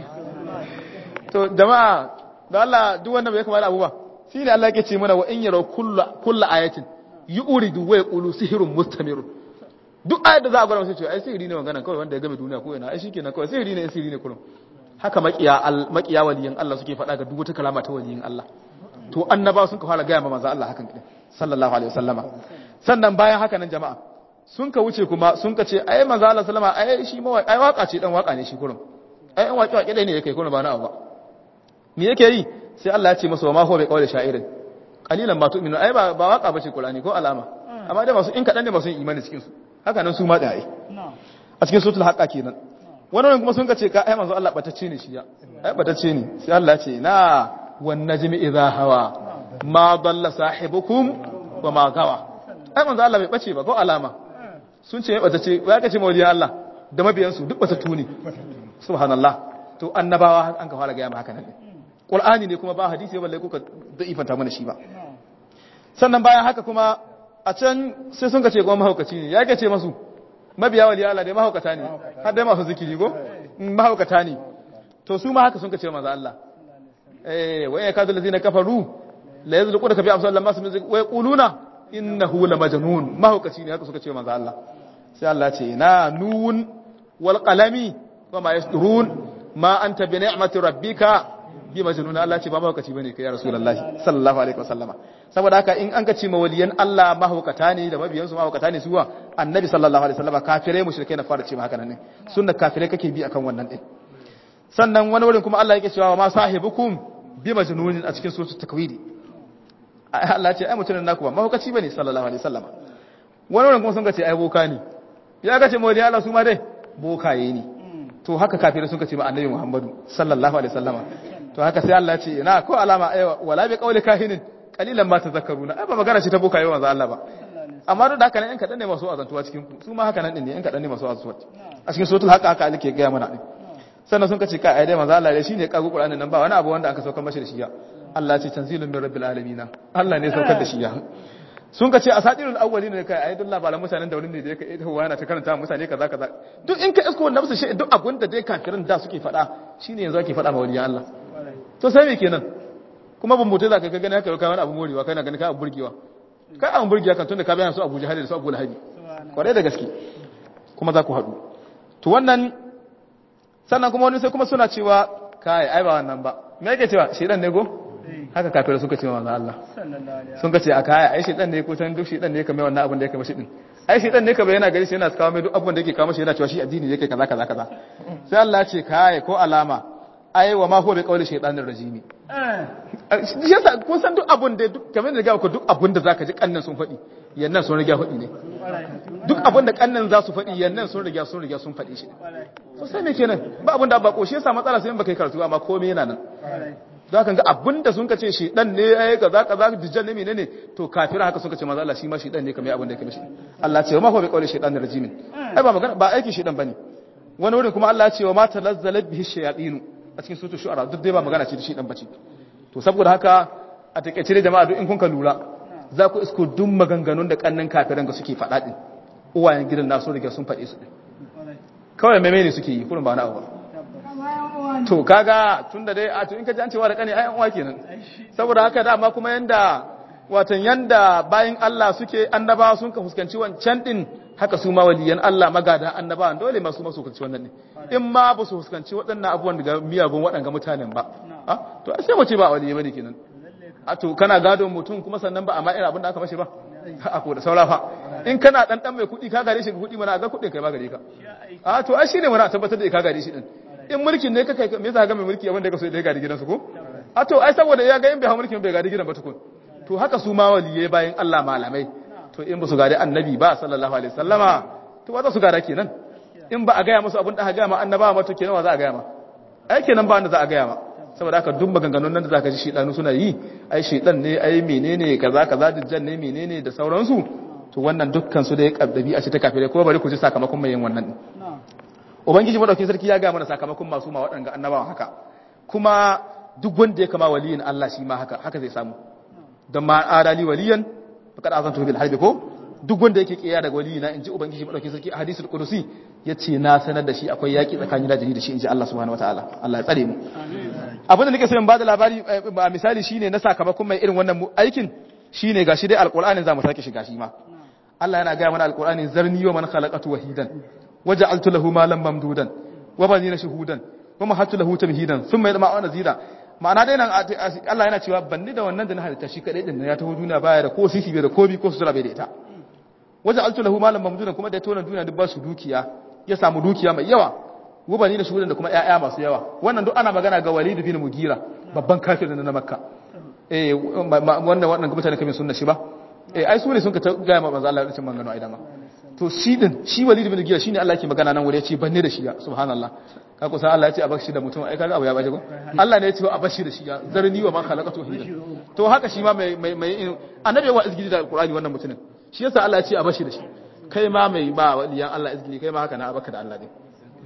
to jama'a da Allah duk wanda bai kamata abu ba shine Allah yake ce mana wa in yaraw kullu kullu ayatin yuridu wa yaqulu sihrun mustamir duk ayat da za a gwada sai ce ai sihiri ne magana kawai wanda ya game duniya ko ina ai shikenan kawai sihiri ne sihiri ne kullum haka makiya makiya waliyin Allah suke faɗa ga duk wata kalama ta waliyin Allah to annaba sun ka fara gaya ma manzo Allah hakan kidin sallallahu alaihi wasallama sannan bayan haka nan jama'a sun ka wuce kuma sun ka ce ai manzo Allah sallama ai shi ma ai waka ce dan waka ne shi kurum ai an waki waki dai ne yake kurum ba na abu ba me yake yi sai Allah ya ce masa wa ma huwa bi qawli sha'irin qalilan ma tu'minu ai ba ba waka bace Qur'ani ko alama amma dai masu in kadan ne masu imani cikin su haka nan su ma da ai a cikin suratul haqqa kenan wannan kuma sun ka ce ka ai manzo Allah batacce ne shi ya ai batacce ne sai Allah ya ce na wan najmi idha hawa ma dalla sahibukum wa ma gawa ai manzo Allah bai bace ba ko alama sun ce batacce ya kace mawliyan Allah da mabiyansu duk batattu ne subhanallah to annabawa an ka fara ga yamma haka nan Qur'ani ne kuma ba hadisi balle kuka da'ifanta mana shi ba sannan bayan haka kuma a can sai sun kace kuma mahaukaci ne ya kace masu mabiya wali Allah dai mahaukata ne har dai masu zikiri go mahaukata ne to su ma haka sun kace manzo Allah eh wa ya kadu allazina kafaru la yazluquna ka bi amsal lamma sun wa yaquluna innahu la majnun mahaukaci ne haka suka ce manzo Allah sai Allah ce na nun wal qalami wa ma yasdurun ma anta bi ni'mati rabbika bi majnun Allah ce ba mahaukaci bane kai ya rasulullahi sallallahu alaihi wasallama saboda haka in an ka ce mawaliyan Allah mahaukata ne da mabiyan su mahaukata ne suwa annabi sallallahu alaihi wasallama kafirai mushrikai na fara ce haka nan ne sunna kafirai kake bi akan wannan din sannan wani wurin kuma Allah yake cewa ma sahibukum bi majnunin a cikin suratul takwiri Allah ce ai mutumin naku ba mahaukaci bane sallallahu alaihi wasallama wani wurin kuma sun ce ai boka ne ya ga ce mawaliyan Allah su ma dai bokaye ne to haka kafirai sun ce ma annabi Muhammadu sallallahu alaihi wasallama to haka sai Allah ce na ko alama aiwa wala bi qawli kahinin qalilan ma tazakkaruna ai ba magana ce ta boka yi manzo Allah ba amma duk da haka ne in kadan ne masu azantuwa cikin ku su ma haka nan din ne in kadan ne masu azantuwa a cikin suratul haka haka alike ga mana din sannan sun kace kai ai dai manzo Allah dai shine kago Qur'anin nan ba wani abu wanda aka saukar mashi da shi ya Allah ce tanzilun min rabbil alamin Allah ne saukar da shi ya sun kace asatirul awwalin ne kai ai duk labaran mutanen da wurin ne da yake ita yana ta karanta mutane kaza kaza duk in ka isko wannan musu shi duk abun da dai kafirin da suke faɗa shine yanzu ake faɗa ma waliyan Allah to sai me kenan kuma ban mutai zaka ka gani haka kai wani abu morewa kai na gani ka abu burgewa kai abu burgewa kan tunda ka bayyana su Abuja Hadi da su Abu Lahabi kwarai da gaske kuma za ku haɗu to wannan sannan kuma wani sai kuma suna cewa kai ai ba wannan ba me yake cewa shedan ne go haka kafirai suka ce manzo Allah sun ka ce a kaya ai shedan ne ko san duk shedan ne kamar wannan abin da yake mashi din ai shedan ne kamar yana gari shi yana kawo mai duk abin da yake kawo mashi yana cewa shi addini yake kaza kaza kaza sai Allah ya ce kai ko alama ai wa ma huwa bi qawli shaytanir rajimi shi yasa kun san duk abun da duk kamar da ga ku duk abun da zaka ji kannan sun faɗi yannan sun riga faɗi ne duk abun da kannan za su faɗi yannan sun riga sun riga sun faɗi shi to sai me kenan ba abun da ba ko shi yasa matsala sai in baka yi karatu amma komai yana nan za ka ga abin da sun ka ce shi dan ne ya yi kaza kaza dijjan ne menene to kafira haka sun ka ce maza Allah shi ma shi dan ne kamar abin da yake mishi Allah ce wa ma huwa bi qawli shaytanir rajimin ai ba magana ba aiki shi dan bane wani wurin kuma Allah ce wa ma talazzala bihi shayatin a cikin suratul shu'ara duk dai ba magana ce da shi dan bace to saboda haka a takeice dai jama'a duk in kun ka lura za ku isko duk maganganun da kannan kafiran ga suke faɗa din uwayen gidan nasu riga sun faɗe su din kawai meme ne suke yi kurin ba na abu to kaga tunda dai a to in ka ji an cewa da kane ai an uwa kenan saboda haka dama kuma yanda watan yanda bayin Allah suke annaba sun ka fuskanci wancan din haka su ma waliyan Allah magada annaba dole ma su ma su fuskanci wannan ne in ma ba su fuskanci waɗannan abubuwan daga miyagun waɗanga mutanen ba a to sai mu ce ba waliyi bane kenan a to kana gadon mutum kuma sannan ba amma irin abin da aka mashi ba a ko da saura fa in kana dan dan mai kuɗi ka gare shi kuɗi mana ga kuɗin kai ba gare ka a to ai shine mana tabbatar da ka gare shi din in mulkin ne ka kai me yasa ga mai mulki abin da ka so da ya gadi gidansu ko a to ai saboda ya ga in bai ha mulkin bai gadi gidan ba tukun to haka su ma waliyai bayan Allah malamai to in ba su gadi annabi ba sallallahu alaihi wasallama to wa za su gada kenan in ba a gaya musu abin da aka gaya ma annaba ma to kenan wa za a gaya ma ai kenan ba wanda za a gaya ma saboda haka duk maganganun nan da zaka ji shedanu suna yi ai shedan ne ai menene kaza kaza dijjan ne menene da sauransu to wannan dukkan su da ya kaddabi a ce ta kafirai ko bari ku ji sakamakon mai yin wannan ubangiji madaukakin sarki ya ga mana sakamakon masu ma waɗanga annabawan haka kuma duk wanda ya kama waliyin Allah shi ma haka haka zai samu don ma adali waliyan faqad azantu bil harbi ko duk wanda yake kiyaye daga waliyina inji ubangiji madaukakin sarki a hadisul qudusi yace na sanar da shi akwai yaki tsakanin da da shi inji Allah subhanahu wataala Allah ya tsare mu abin da nake so in bada labari a misali shine na sakamakon mai irin wannan aikin shine gashi dai alqur'anin zamu sake shiga shi ma Allah yana ga mana alqur'ani zarni wa man khalaqatu wahidan waja'altu lahu malan mamdudan wa banina shuhudan wa mahattu lahu tamhidan thumma yadma wa nazira ma'ana dai nan Allah yana cewa banni da wannan da na halitta shi kadai din ya taho duniya baya da ko sisi bai da kobi ko sutura bai da ita waja'altu lahu malan mamdudan kuma da ya tona duniya duk ba su dukiya ya samu dukiya mai yawa wa banina shuhudan da kuma ƴaƴa masu yawa wannan duk ana magana ga Walid bin Mugira babban kafirin na Makka eh wannan wannan mutane kamin sunna shi ba eh ai su ne sun ka ga manzo Allah ya ce mangano ai dama to shi din shi walid bin gira shine Allah yake magana nan wuri yace banne da shi ya subhanallah ka kusa Allah yace a bashi da mutum ai kaga abu ya baje ko Allah ne yace a bashi da shi ya zarni wa ma khalaqatu hida to haka shi ma mai mai mai annabi wa izgidi da alqur'ani wannan mutumin shi yasa Allah yace a bashi da shi kai ma mai ba waliyan Allah izgidi kai ma haka na abaka da Allah din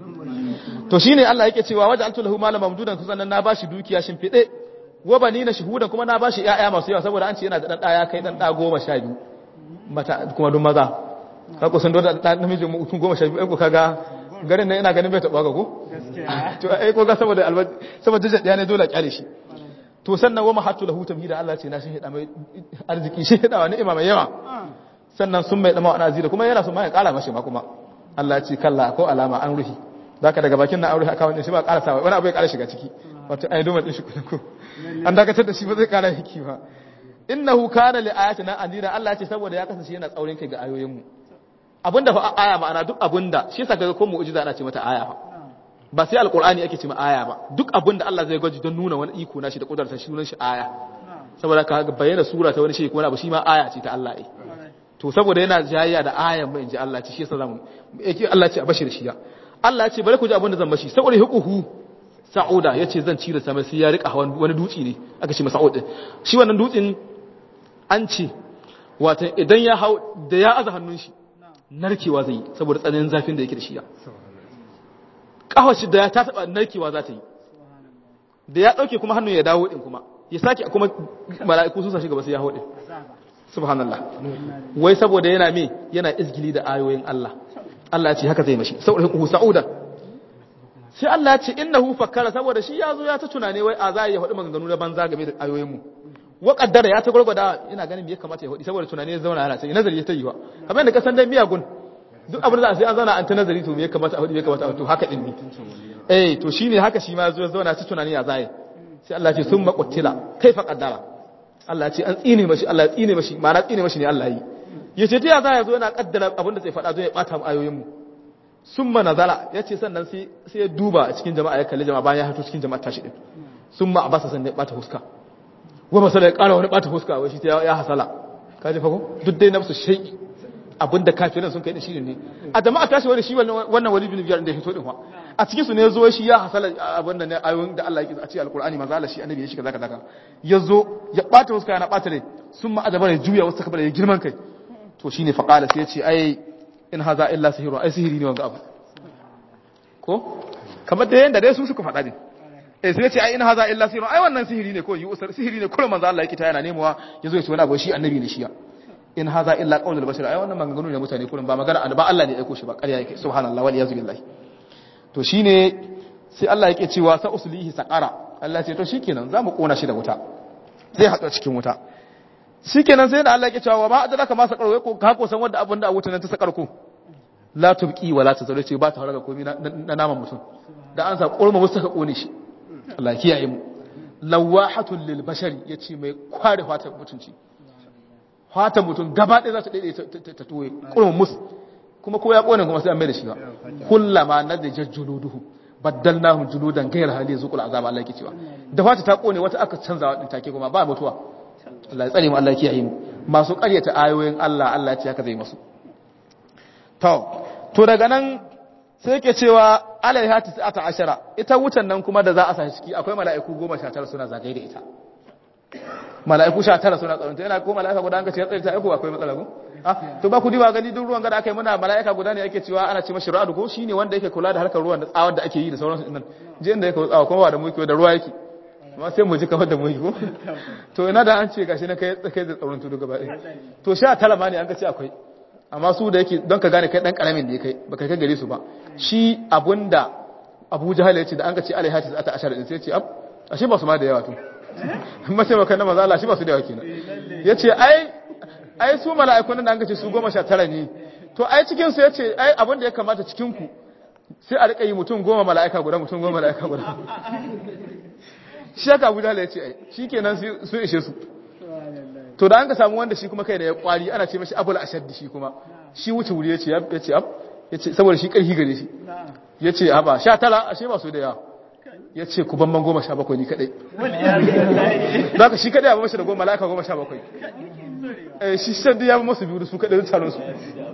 to shine Allah yake cewa waja altu lahu malam mamdudan sannan na bashi dukiya shin fide wa banina shuhudan kuma na bashi ƴaƴa masu yawa saboda an ce yana da dan daya kai dan da goma sha biyu mata kuma dun maza ka kusan da da namijin mutum goma sha biyu ai ko kaga garin nan ina ganin bai taba ga ko to ai ko ga saboda albaji saboda jajja ne dole a kyale shi to sannan wa mahattu lahu tamhida Allah ce na shi hida mai arziki shi hida wa ni'ima mai yawa sannan sun mai dama wa azira kuma yana so ma ya kara mashi ma kuma Allah ya ce kalla ko alama an ruhi zaka daga bakin na aure aka wani shi ba ƙara sawa wani abu ya ƙara shiga ciki wato ai doma din shi ko an dakatar da shi ba zai ƙara hiki ba innahu kana li ayatina anira Allah ya ce saboda ya kasance yana tsaurin kai ga ayoyin mu abinda fa aya ma'ana duk abinda shi yasa kaga ko mu'jiza ana ce mata aya fa ba sai alqur'ani ake ce ma aya ba duk abinda Allah zai gwaji don nuna wani iko na shi da kudarta shi sunan shi aya saboda ka bayyana sura ta wani shi ko wani abu shi ma aya ce ta Allah ai to saboda yana jayayya da ayan mai inji Allah ce shi yasa zamu yake Allah ce a bashi da shi ya Allah ya ce bari ku ji abin da zan bashi saboda hukuhu sa'uda yace zan cire sama sai ya rika hawan wani dutsi ne aka ce masa sa'ud shi wannan dutsin an ce wato idan ya hau da ya aza hannun shi narkewa zai yi saboda tsananin zafin da yake da shi ya kawashi da ya ta taba narkewa za ta yi da ya dauke kuma hannun ya dawo din kuma ya sake kuma mala'iku sun sa shi gaba sai ya hau din subhanallah wai saboda yana me yana izgili da ayoyin Allah Allah ya ce haka zai mashi saboda hukuku sa'uda sai Allah ya ce innahu fakkara saboda shi ya zo ya ta tunane wai a za ya faɗi maganganu na banza game da ayoyin mu wa kaddara ya ta gurgurda ina ganin me ya kamata ya faɗi saboda tunane ya zauna yana sai nazari ya ta yi wa kamar da kasan dai miyagun duk abin da sai an zauna an ta nazari to me ya kamata a faɗi me ya kamata a to haka din ne eh to shine haka shi ma ya zo ya zauna ta tunani ya zai sai Allah ya ce summa quttila kaifa qaddara Allah ya ce an tsine mashi Allah ya tsine mashi ma'ana tsine mashi ne Allah yi yace ta ya za ya zo yana kaddara abin da zai faɗa zo ya bata mu ayoyin mu sun ma nazala ya ce sannan sai ya duba a cikin jama'a ya kalli jama'a bayan ya hito cikin jama'a tashi din sun ma abasa sannan ya bata huska wa masala ya kara wani bata huska wai shi ta ya hasala ka ji fako duk dai nafsu shai abinda kafirin sun kai da shi ne a jama'a tashi wani shi wannan wali bin biyar da ya hito din wa a cikin su ne ya zo shi ya hasala abinda ne ayoyin da Allah ya a cikin alqur'ani manzo Allah shi annabi ya shiga zaka zaka ya zo ya bata huska yana bata rai sun ma adaba ya juya wasu kabar ya girman kai to shine faqala sai ya ce ai in haza illa sihiru ai sihiri ne wanga abu ko kamar da yanda dai su suka faɗa din eh sai ce ai in haza illa sihiru ai wannan sihiri ne ko yi usar sihiri ne kullum manzo Allah yake ta yana nemowa yazo ya ce wani abu shi annabi ne shi ya in haza illa qaulul bashar ai wannan maganganu ne mutane kullum ba magana ba Allah ne ya aiko shi ba ƙarya yake subhanallahi wal yazbil billahi to shine sai Allah yake cewa sa uslihi saqara Allah ce to shikenan zamu kona shi da wuta zai haɗu cikin wuta shikenan sai da Allah yake cewa ba adraka ma sakar wai ko ka ko san wanda abin da a wuta nan ta sakar ko la tubqi wala tazuru ce ba ta haraga komai na naman mutum da an sa kurma musu ka kone shi Allah ya kiyaye mu lawahatul lil bashari yace mai kware fatan mutunci fatan mutum gaba ɗaya za ta daidai ta toye kurma musu kuma ko ya kone kuma sai an mai da shi ba kullama nadja juluduhu baddalnahum juludan ghayra hali zuqul azab Allah yake cewa da fata ta kone wata aka canzawa din take kuma ba mutuwa Allah ya tsare mu Allah ya kiyaye mu masu ƙaryata ayoyin Allah Allah ya ce haka zai masu to to daga nan sai yake cewa alaiha tis'ata ashara ita wutan nan kuma da za a sa ciki akwai mala'iku 19 suna zagaye da ita mala'iku 19 suna tsaronta yana ko mala'ika guda an ka ce ya tsare ta aiko akwai matsala ko ah to ba ku diba gani duk ruwan gada aka yi muna mala'ika guda ne yake cewa ana ce mashi ra'adu ko shine wanda yake kula da harkar ruwan da tsawar da ake yi da sauransu din nan je inda yake tsawa kuma ba da muke da ruwa yake amma sai mu ji kamar da mu yi ko to ina da an ce gashi na kai kai da tsaron tudu gaba ɗaya to sha tara ma ne an ka ce akwai amma su da yake don ka gane kai dan karamin da ya kai baka kai gare su ba shi abunda Abu Jahal ya ce da an ka ce alaihatis ata ashar din sai ya ce ab ashe ba su ma da yawa to amma sai maka na maza Allah shi ba su da yawa kenan yace ai ai su mala'ikun da an ka ce su 19 ne to ai cikin su yace ai abinda ya kamata cikin ku sai a rika yi mutum goma mala'ika guda mutum goma mala'ika guda shi haka abu jala ya ce ai shi kenan su ishe su to da an ka samu wanda shi kuma kai da ya kwari ana ce mashi abul ashaddi shi kuma shi wuce wuri ya ce ya ce ab ya ce saboda shi karfi gare shi ya ce haba sha tara ashe ba su da yawa ya ce ku ban goma sha bakwai ni kadai za ka shi kadai ya ba mashi da goma mala'ika goma sha bakwai shi shan ya ba masu biyu da su kadai da taron su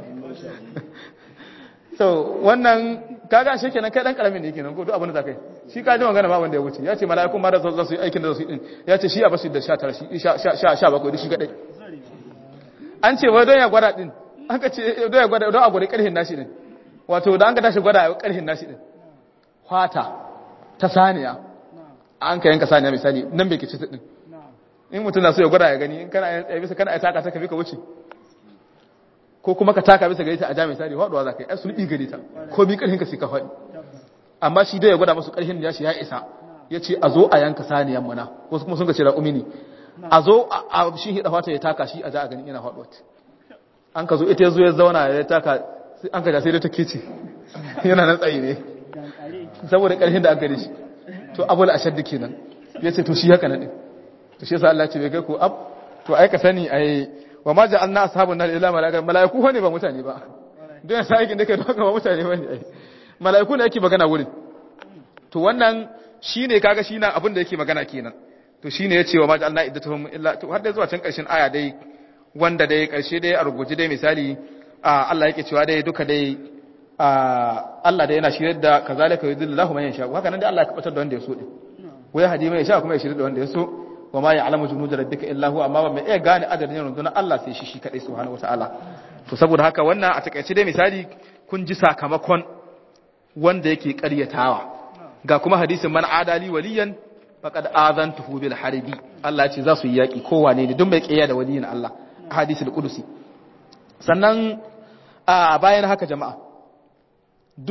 so wannan kaga shi kenan kai dan karamin ne kenan ko duk abin da zakai shi ka ji magana ba wanda ya wuce ya ce mala'ikun ma da za su yi aikin da za su yi din ya ce shi a basu da 19 shi 17 shi kadai an ce wai don ya gwada din an ka ce don ya gwada don a gwada karhin nashi din wato da an ka tashi gwada a karhin nashi din kwata ta saniya an ka yanka saniya misali nan bai kici din in mutum na so ya gwada ya gani in kana ya bisa kana ya taka ta ka bi ka wuce ko kuma ka taka bisa gare ta a jami'a misali faduwa za ka yi ai sulbi gare ta ko bi karhin ka sai ka faɗi amma shi dai ya gwada masu karhin da shi ya isa ya ce a zo a yanka saniyan mana wasu kuma sun ka ce raƙumi ne a zo a shi hida fata ya taka shi a ja a gani yana faɗuwa an ka zo ita ya zo ya zauna ya taka an ka ja sai da ta kece yana nan tsaye ne saboda karhin da aka da shi to abul ashad kenan ya ce to shi haka nan din to shi yasa Allah ya ce bai kai ko ab to ai ka sani ai wa ma ja'alna ashabun nar illa malaika malaiku ne ba mutane ba don yasa aikin da kai don ba mutane bane ai malaiku ne yake magana wurin to wannan shine kaga shi na abin da yake magana kenan to shine yace wa ma ja'alna iddatuhum illa to har da zuwa can karshen aya dai wanda dai karshe dai a rubuce dai misali Allah yake cewa dai duka dai Allah dai yana shirar da kazalika yudillahu man yasha haka nan dai Allah ya kabatar da wanda ya so din wai hadi mai yasha kuma ya shirar da wanda ya so wa ma ya'lamu junuda rabbika illa huwa amma ba mai iya gane adadin rundunar Allah sai shi shi kadai subhanahu wataala to saboda haka wannan a takaice dai misali kun ji sakamakon wanda yake ƙaryatawa ga kuma hadisin man adali waliyan faqad azantuhu bil harbi Allah ya ce za su yi yaki kowane ne duk mai kiyaye da waliyin Allah a hadisul qudusi sannan a bayan haka jama'a duk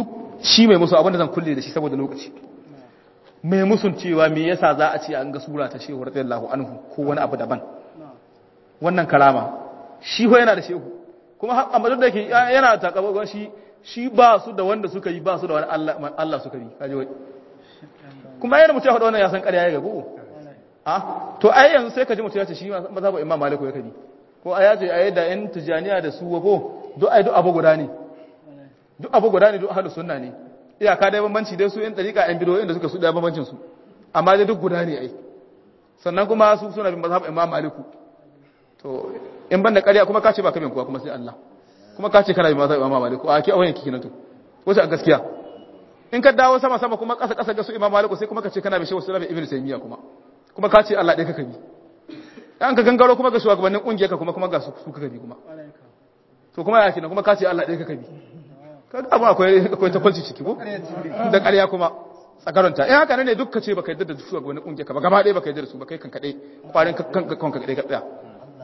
shi mai musu abinda zan kulle da shi saboda lokaci mai musun cewa me yasa za a ce an ga sura ta shehu radiyallahu anhu ko wani abu daban wannan kalama shi ho yana da shehu kuma amma duk da yake yana takabar shi shi ba su da wanda suka yi ba su da wani Allah Allah suka yi kaje wai kuma yana mutum ya faɗa wannan ya san ƙarya ya gabu a to ai yanzu sai ka ji mutum ya ce shi mazhabu imam maliku ya kabi ko a yace a da yan tijaniya da su wabo duk ai duk abu guda ne duk abu guda ne duk ahlus sunna ne iyaka dai bambanci dai su yan dariƙa yan bidoyin da suka su da bambancin su amma dai duk guda ne ai sannan kuma su suna bin mazhabu imam maliku to in banda ƙarya kuma ka ce ba kamin kuwa kuma sai Allah kuma ka ce kana bin mazhabu imam maliku a ke awayen kiki na to wace a gaskiya in ka dawo sama sama kuma ƙasa ƙasa ga su imam maliku sai kuma ka ce kana bin shehu sulaiman ibnu taymiya kuma kuma ka ce Allah ɗaya kaka bi an ka gangaro kuma ga shugabannin ƙungiyar ka kuma kuma ga su kaka bi kuma to kuma ya kenan kuma ka ce Allah ɗaya kaka bi kaga abu akwai akwai takwalci ciki ko da ƙarya kuma tsakaranta in haka ne duk ka ce baka yarda da shugabannin ƙungiyar ka ba gaba ɗaya baka yarda da su ba kai kan kaɗai kwarin kanka kanka kaɗai ka tsaya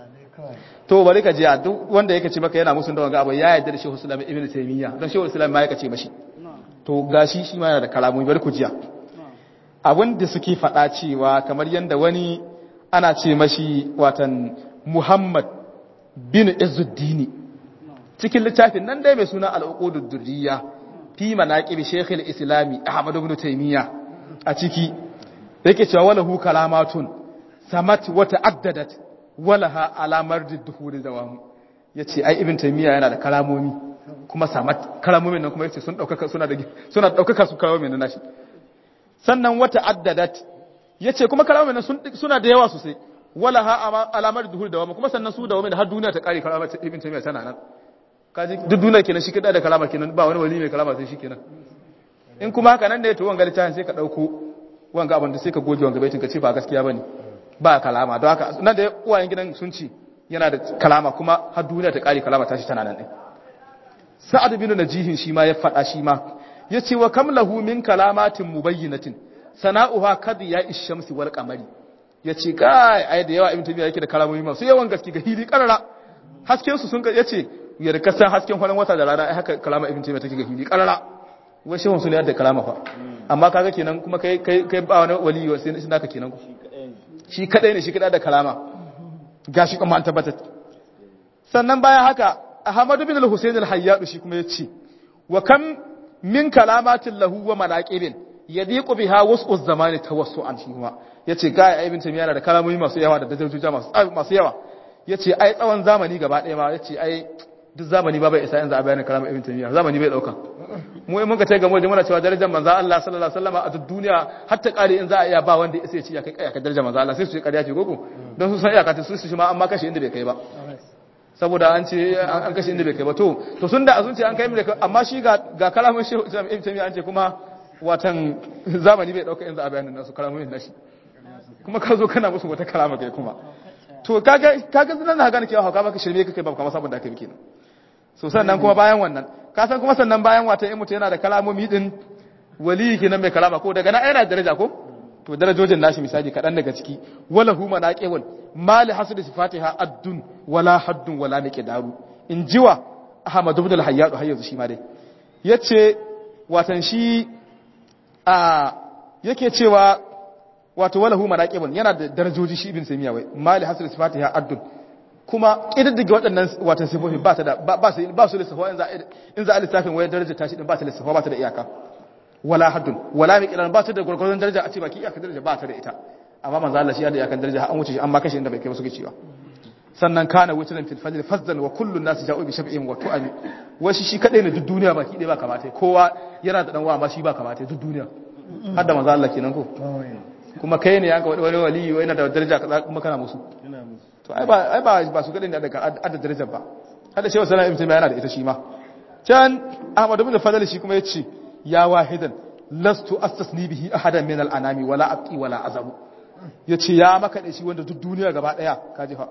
to bari ka jiya duk wanda yake ce maka yana musun da wanga abu ya yarda da Shehu Sulaiman Ibn Taymiyyah don Shehu Sulaiman ma yake ce mashi to gashi shi ma yana da kalamomi bari ku jiya abin da suke faɗa cewa kamar yadda wani ana ce mashi watan Muhammad bin Izzuddini cikin littafin nan dai mai suna al'uqudud durriya fi manaqib Sheikh al-Islami Ahmad ibn Taymiyyah a ciki yake cewa walahu kalamatun samat wa ta'addadat walaha alamar duhuri dawam yace ai ibn Taymiyyah yana da kalamomi kuma samat kalamomin nan kuma yace sun daukaka suna da suna daukaka su kalamomin nan nashi sannan wata addadat ya ce kuma kalamar nan suna da yawa sosai wala ha alamar duhur da wama kuma sannan su da wama da har duniya ta kare kalamar ibn taymiya tana nan kaji duk duniya kenan shi kada da kalama kenan ba wani wali mai kalama sai shi kenan in kuma haka nan da ya to wanga littafin sai ka dauko wanga abin da sai ka goge wanga baitin ka ce ba gaskiya bane ba kalama don haka nan da uwayen gidan sun ci yana da kalama kuma har duniya ta kare kalama tashi tana nan din sa'ad bin najihin shi ma ya fada shi ma ya ce wa kam lahu min kalamatin mubayyinatin sana'uha kad ya ishamsi wal qamari ya ce kai ai da yawa ibn tabiya yake da kalamomi masu yawan gaske ga hili karara hasken su sun ya ce ya da kasan hasken kwanan wata da rana ai haka kalama ibn tabiya take ga hili karara wai shehun sun da kalama fa amma kaga kenan kuma kai kai kai ba wani wali sai naka kenan ku shi kadai ne shi kadai da kalama gashi kuma an tabbata sannan bayan haka ahmadu bin al-husayn al-hayyad shi kuma ya ce wa kam min kalamatin lahu wa manaqibin yadiqu biha was'u zamani tawassu'an shi kuma yace ga ibn tamiya yana da kalamomi masu yawa da darajoji masu masu yawa yace ai tsawon zamani gaba ɗaya ma yace ai duk zamani ba bai isa yanzu a bayanin kalamar ibn tamiya zamani bai dauka mu mun ka tai ga mu muna cewa darajar manzo Allah sallallahu alaihi wasallam a duk duniya har ta kare in za a iya ba wanda ya ce ya kai kai ka darajar manzo Allah sai su ce ƙarya ce gogo don su san iyaka ta su shi ma amma kashe inda bai kai ba saboda an ce an kashe inda bai kai ba to to sun da azun ce an kai mai amma shi ga ga kalamun shehu ibn tamiya an ce kuma watan zamani bai dauka yanzu a bayanin nasu kalamomin nashi kuma ka zo kana musu wata kalama kai kuma to kaga kaga nan na gane cewa hauka maka shirme kake ba kuma sabon da kai kenan so sannan kuma bayan wannan ka san kuma sannan bayan watan in mutum yana da kalamomi din wali kenan mai kalama ko daga nan yana daraja ko to darajojin nashi misali kadan daga ciki wala huma naqewal mali hasud sifatiha addun wala haddun wala miqdaru in jiwa ahmad ibn al-hayyad har yanzu shi ma dai yace watan shi a yake cewa wato walahu maraqibun yana da darajoji shi ibn samiya wai mali hasr sifatiha addun kuma kididdige waɗannan wato sifofi ba ta da ba su ba su lissafa in za in za a lissafin wayar daraja tashi din ba ta lissafa ba ta da iyaka wala haddun wala miqdaran ba ta da gurgurdan daraja a ce baki iyaka daraja ba ta da ita amma manzo Allah shi ya da iyakan daraja an wuce shi amma kashi inda bai kai ba suke cewa sannan kana wutunan fil fajr fazzan wa kullu nas ja'u bi shab'in wa tu'ami washi shi kadai ne duk duniya baki dai ba kamata kowa yana da dan wa amma shi ba kamata duk duniya har da manzo Allah kenan ko kuma kai ne yanka wani wali yana da daraja kaza kuma kana musu to ai ba ai ba ba su kadai ne da adda daraja ba har da shehu sallallahu alaihi wasallam yana da ita shi ma can Ahmad ibn Fadl shi kuma yace ya wahidan lastu astasni bihi ahadan min al-anami wala abqi wala azabu yace ya maka da shi wanda duk duniya gaba daya kaji fa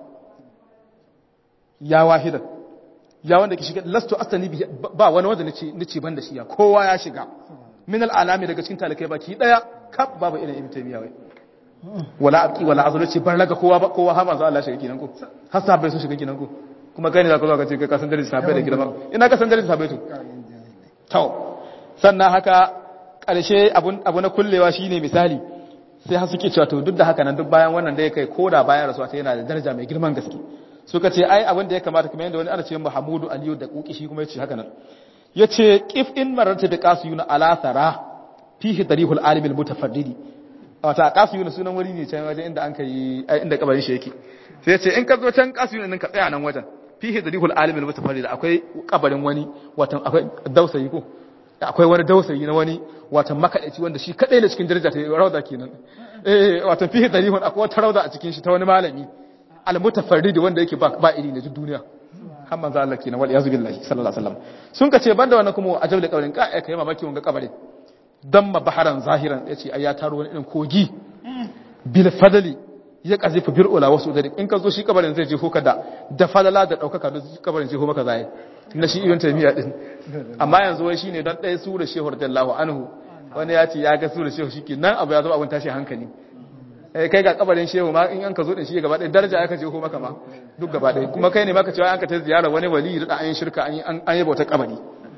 ya wahidan ya wanda ke shiga lastu astani bi ba wani wanda nace nace ban da shi ya kowa ya shiga min al'alami daga cikin talakai baki daya kaf babu irin ibn taymiya wai wala abki wala azlu ce bar laga kowa ba kowa har manzo Allah shiga kinan ko har sahabbai sun shiga kinan ko kuma kai ne zaka zo ka ce kai ka san darajar sahabbai da girma ina ka san darajar sahabbai to to sannan haka ƙarshe abu na kullewa shine misali sai har suke cewa to duk da haka nan duk bayan wannan da ya kai koda bayan rasuwa ta yana da daraja mai girman gaske suka ce ai abin da ya kamata kamar yadda wani ana ce Muhammadu Aliyu da kuki shi kuma yace haka nan yace qif in mararta da qasiyuna ala thara fihi darihul alimil mutafaddidi wata qasiyuna sunan wuri ne can wajen inda an kai inda kabarin shi yake sai yace in ka zo can qasiyuna din ka tsaya nan wajen fihi darihul alimil mutafaddidi akwai kabarin wani watan akwai dausayi ko akwai wani dausayi na wani watan makadaici wanda shi kadai ne cikin daraja ta rauda kenan eh watan fihi darihun akwai wata rauda a cikin shi ta wani malami al-mutafarrid wanda yake ba ba iri ne duk duniya har manzo Allah kenan wal yazu billahi sallallahu alaihi wasallam sun kace banda wannan kuma ajab da kabarin ka kai mamaki wanga kabarin damma baharan zahiran yace ai ya taro wani irin kogi bil fadli ya kazifu bir ula wasu da in ka zo shi kabarin zai je hoka da da falala da daukaka da kabarin zai ho maka zai na shi ibn taymiya din amma yanzu wai shine dan ɗaya sura shehu radiyallahu anhu wani ya ce ya ga sura shehu shike nan abu ya zo abun tashi hankali eh kai ga kabarin shehu ma in an ka zo da shi gaba ɗaya daraja aka je ho maka ma duk gaba ɗaya kuma kai ne maka cewa an ka ta ziyara wani wali da an yi shirka an yi an yi bauta kabari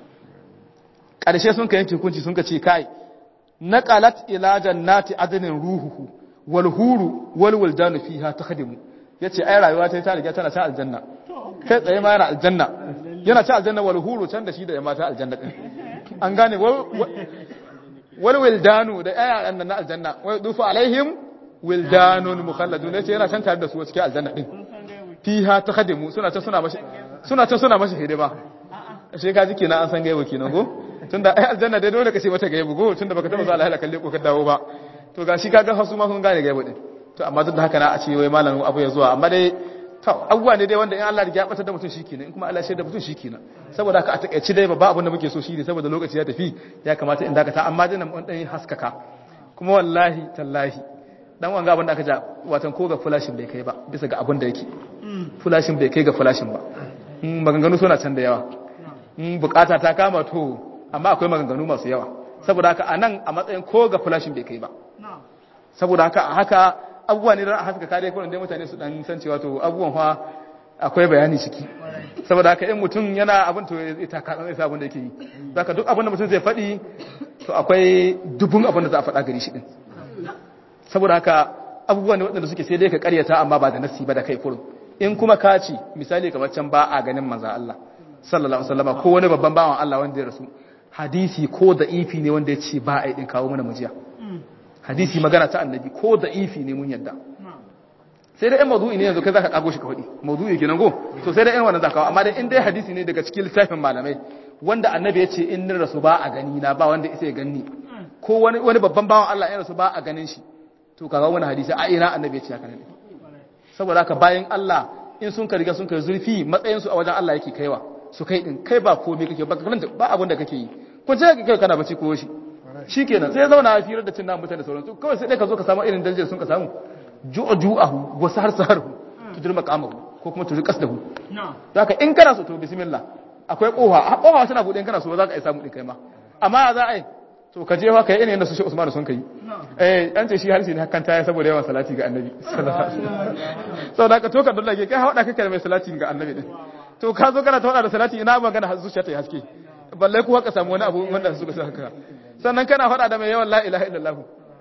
ƙarshe sun ka yanke hukunci sun ka ce kai naqalat ila jannati adnin ruhuhu wal huru wal wildanu fiha takhdimu yace ai rayuwa ta ta riga tana ta aljanna kai tsaye ma yana aljanna yana ta aljanna wal huru can da shi da mata aljanna din an gane wal wildanu da ayaran nan na aljanna wa dufu alaihim wildanun mukhalladun yace yana can tare da su cikin aljanna din fiha takhdimu suna ta suna mashi suna ta suna mashi hidima ashe ka ji kenan an san gaibo kenan go tunda ai aljanna dai dole ka ce mata gaibo go tunda baka taba zuwa lahira kalle ko ka dawo ba to gashi kaga hasu ma sun gane gaibo din to amma duk da haka na a ce wai malamin abu ya zuwa amma dai to abubuwa ne dai wanda in Allah ya batar da mutum shikenan in kuma Allah ya da mutum shikenan saboda haka a takeici dai ba abin da muke so shine saboda lokaci ya tafi ya kamata in dakata amma dai nan dan haskaka kuma wallahi tallahi dan wanga abin da aka ja watan ko ga flashin bai kai ba bisa ga abin da yake flashin bai kai ga flashin ba maganganu suna can da yawa bukata ta kama to amma akwai maganganu masu yawa saboda haka anan a matsayin ko ga flashin bai kai ba saboda haka a haka abubuwa ne da a haska kare kwanan dai mutane su dan san cewa to abubuwan fa akwai bayani ciki saboda haka in mutum yana abin to ya ta kaɗan zai sa abin da yake yi zaka duk abin da mutum zai faɗi to akwai dubun abin da za a faɗa gari shi din saboda haka abubuwa ne waɗanda suke sai dai ka ƙaryata amma ba da nasi ba da kai kurum in kuma ka ci misali kamar can ba a ganin manzan Allah sallallahu alaihi wasallam ko wani babban bawan Allah wanda ya rasu hadisi ko da ifi ne wanda ya ce ba a yi din kawo mana mujiya hadisi magana ta annabi ko da ifi ne mun yadda sai dai ɗan mawdu'i ne yanzu kai zaka kago shi ka faɗi mawdu'i kenan go to sai dai ɗan wannan zaka kawo amma dai in dai hadisi ne daga cikin littafin malamai wanda annabi ya ce in ni rasu ba a gani na ba wanda isa ya ganni ko wani wani babban bawan Allah ya rasu ba a ganin shi to kaga wani hadisi a ina annabi ya ce haka ne saboda haka bayan Allah in sun ka riga sun kai zurfi matsayin su a wajen Allah yake kaiwa su kai din kai ba komai kake ba ba abin da kake yi ko ce ka kai kana bace ko shi shikenan sai zauna a firar da cin namu mutane sauransu kawai sai dai ka zo ka samu irin darajar sun ka samu ju'a ju'ahu wa sahar saharu tudur maqamahu ko kuma tudur qasdahu zaka in kana so to bismillah akwai kofa kofa tana bude in kana so za ka iya samu din kai ma amma za a yi to ka je fa kai irin yadda su shi Usman sun kai eh an ce shi harshe ne hakan taya saboda yawan salati ga annabi sallallahu alaihi wasallam saboda ka to ka dole kai hauda kake da mai salati ga annabi din to ka zo kana ta hauda da salati ina magana zuciya ta yi haske balle ku haka samu wani abu wanda suka sa haka sannan kana faɗa da mai yawan la ilaha illallah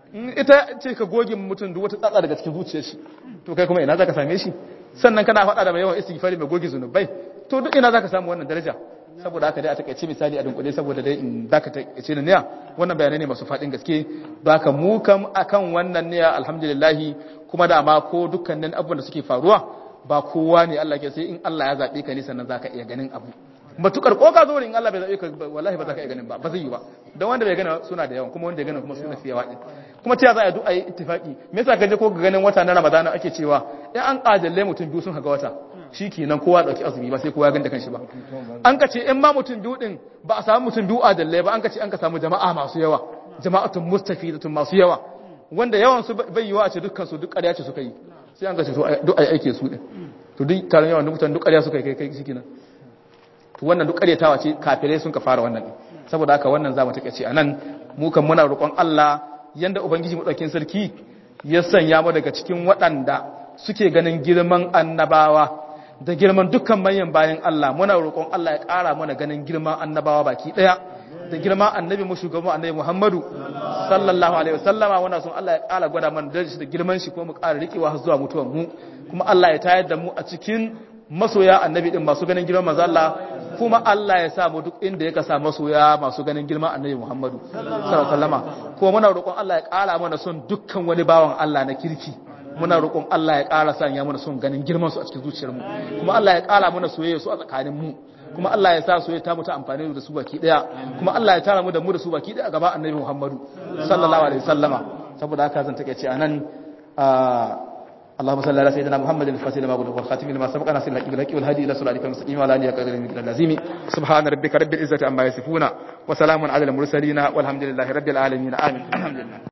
ita ce ka goge mutum duk wata tsatsa daga cikin zuciyar shi to kai kuma ina zaka same shi sannan kana faɗa da mai yawan istighfari mai goge zunubai to duk ina zaka samu wannan daraja saboda haka dai a takaice misali a dunkule saboda dai in zaka takaice ni niya wannan bayanai ne masu faɗin gaske don haka mu kam akan wannan niya alhamdulillah kuma da ma ko dukkanin abubuwan da suke faruwa ba kowa ne Allah ke sai in Allah ya zabe ka ne sannan zaka iya ganin abu matukar ko ka zo in Allah bai zabe ka wallahi ba za ka iya ganin ba ba zai yi ba don wanda bai gana suna da yawan kuma wanda ya gana kuma suna fiye waɗi kuma ta za a duk a yi ittifaki me yasa gaje ko ga ganin wata na Ramadana ake cewa in an kajalle mutum biyu sun haga wata shi kenan kowa dauki azumi ba sai kowa ya ganda kanshi ba an ka ce in ma mutum biyu din ba a samu mutum biyu adalle ba an ka ce an ka samu jama'a masu yawa jama'atun mustafidatun masu yawa wanda yawan su bai yiwa a ce dukkan su duk ƙarya ce suka yi sai an ka ce duk ai aike su din to duk taron yawan mutane duk ƙarya suka yi kai kai shi kenan to wannan duk ƙaryatawa ce kafirai sun ka fara wannan din saboda haka wannan zamu take ce anan mu kan muna roƙon Allah yanda ubangiji mu daukin sarki ya sanya mu daga cikin waɗanda suke ganin girman annabawa da girman dukkan manyan bayan Allah muna roƙon Allah ya ƙara mana ganin girman annabawa baki ɗaya da girma annabi mu shugaban annabi Muhammadu sallallahu alaihi wasallama wannan sun Allah ya kara gwada mana da da girman shi kuma mu kara rikewa har zuwa mutuwar mu kuma Allah ya tayar da mu a cikin masoya annabi din masu ganin girman manzo Allah kuma Allah ya sa mu duk inda ya kasa masoya masu ganin girman annabi Muhammadu sallallahu alaihi wasallama kuma muna roƙon Allah ya kara mana son dukkan wani bawan Allah na kirki muna roƙon Allah ya ƙara sanya mana son ganin girman su a cikin zuciyar mu kuma Allah ya ƙara mana soyayya su a tsakanin mu kuma Allah ya sa soyayya ta mu ta amfani da su baki daya kuma Allah ya tara mu da mu da su baki daya a gaba annabi Muhammadu sallallahu alaihi wasallama saboda haka zan take ce anan اللهم صل على سيدنا محمد الفاتح لما بلغ والخاتم لما سبق ناصر الحق بالحق والهادي الى صراطك المستقيم وعلى اله قدر من اللازم سبحان ربك رب العزه عما يصفون وسلام على المرسلين والحمد لله رب العالمين امين الحمد لله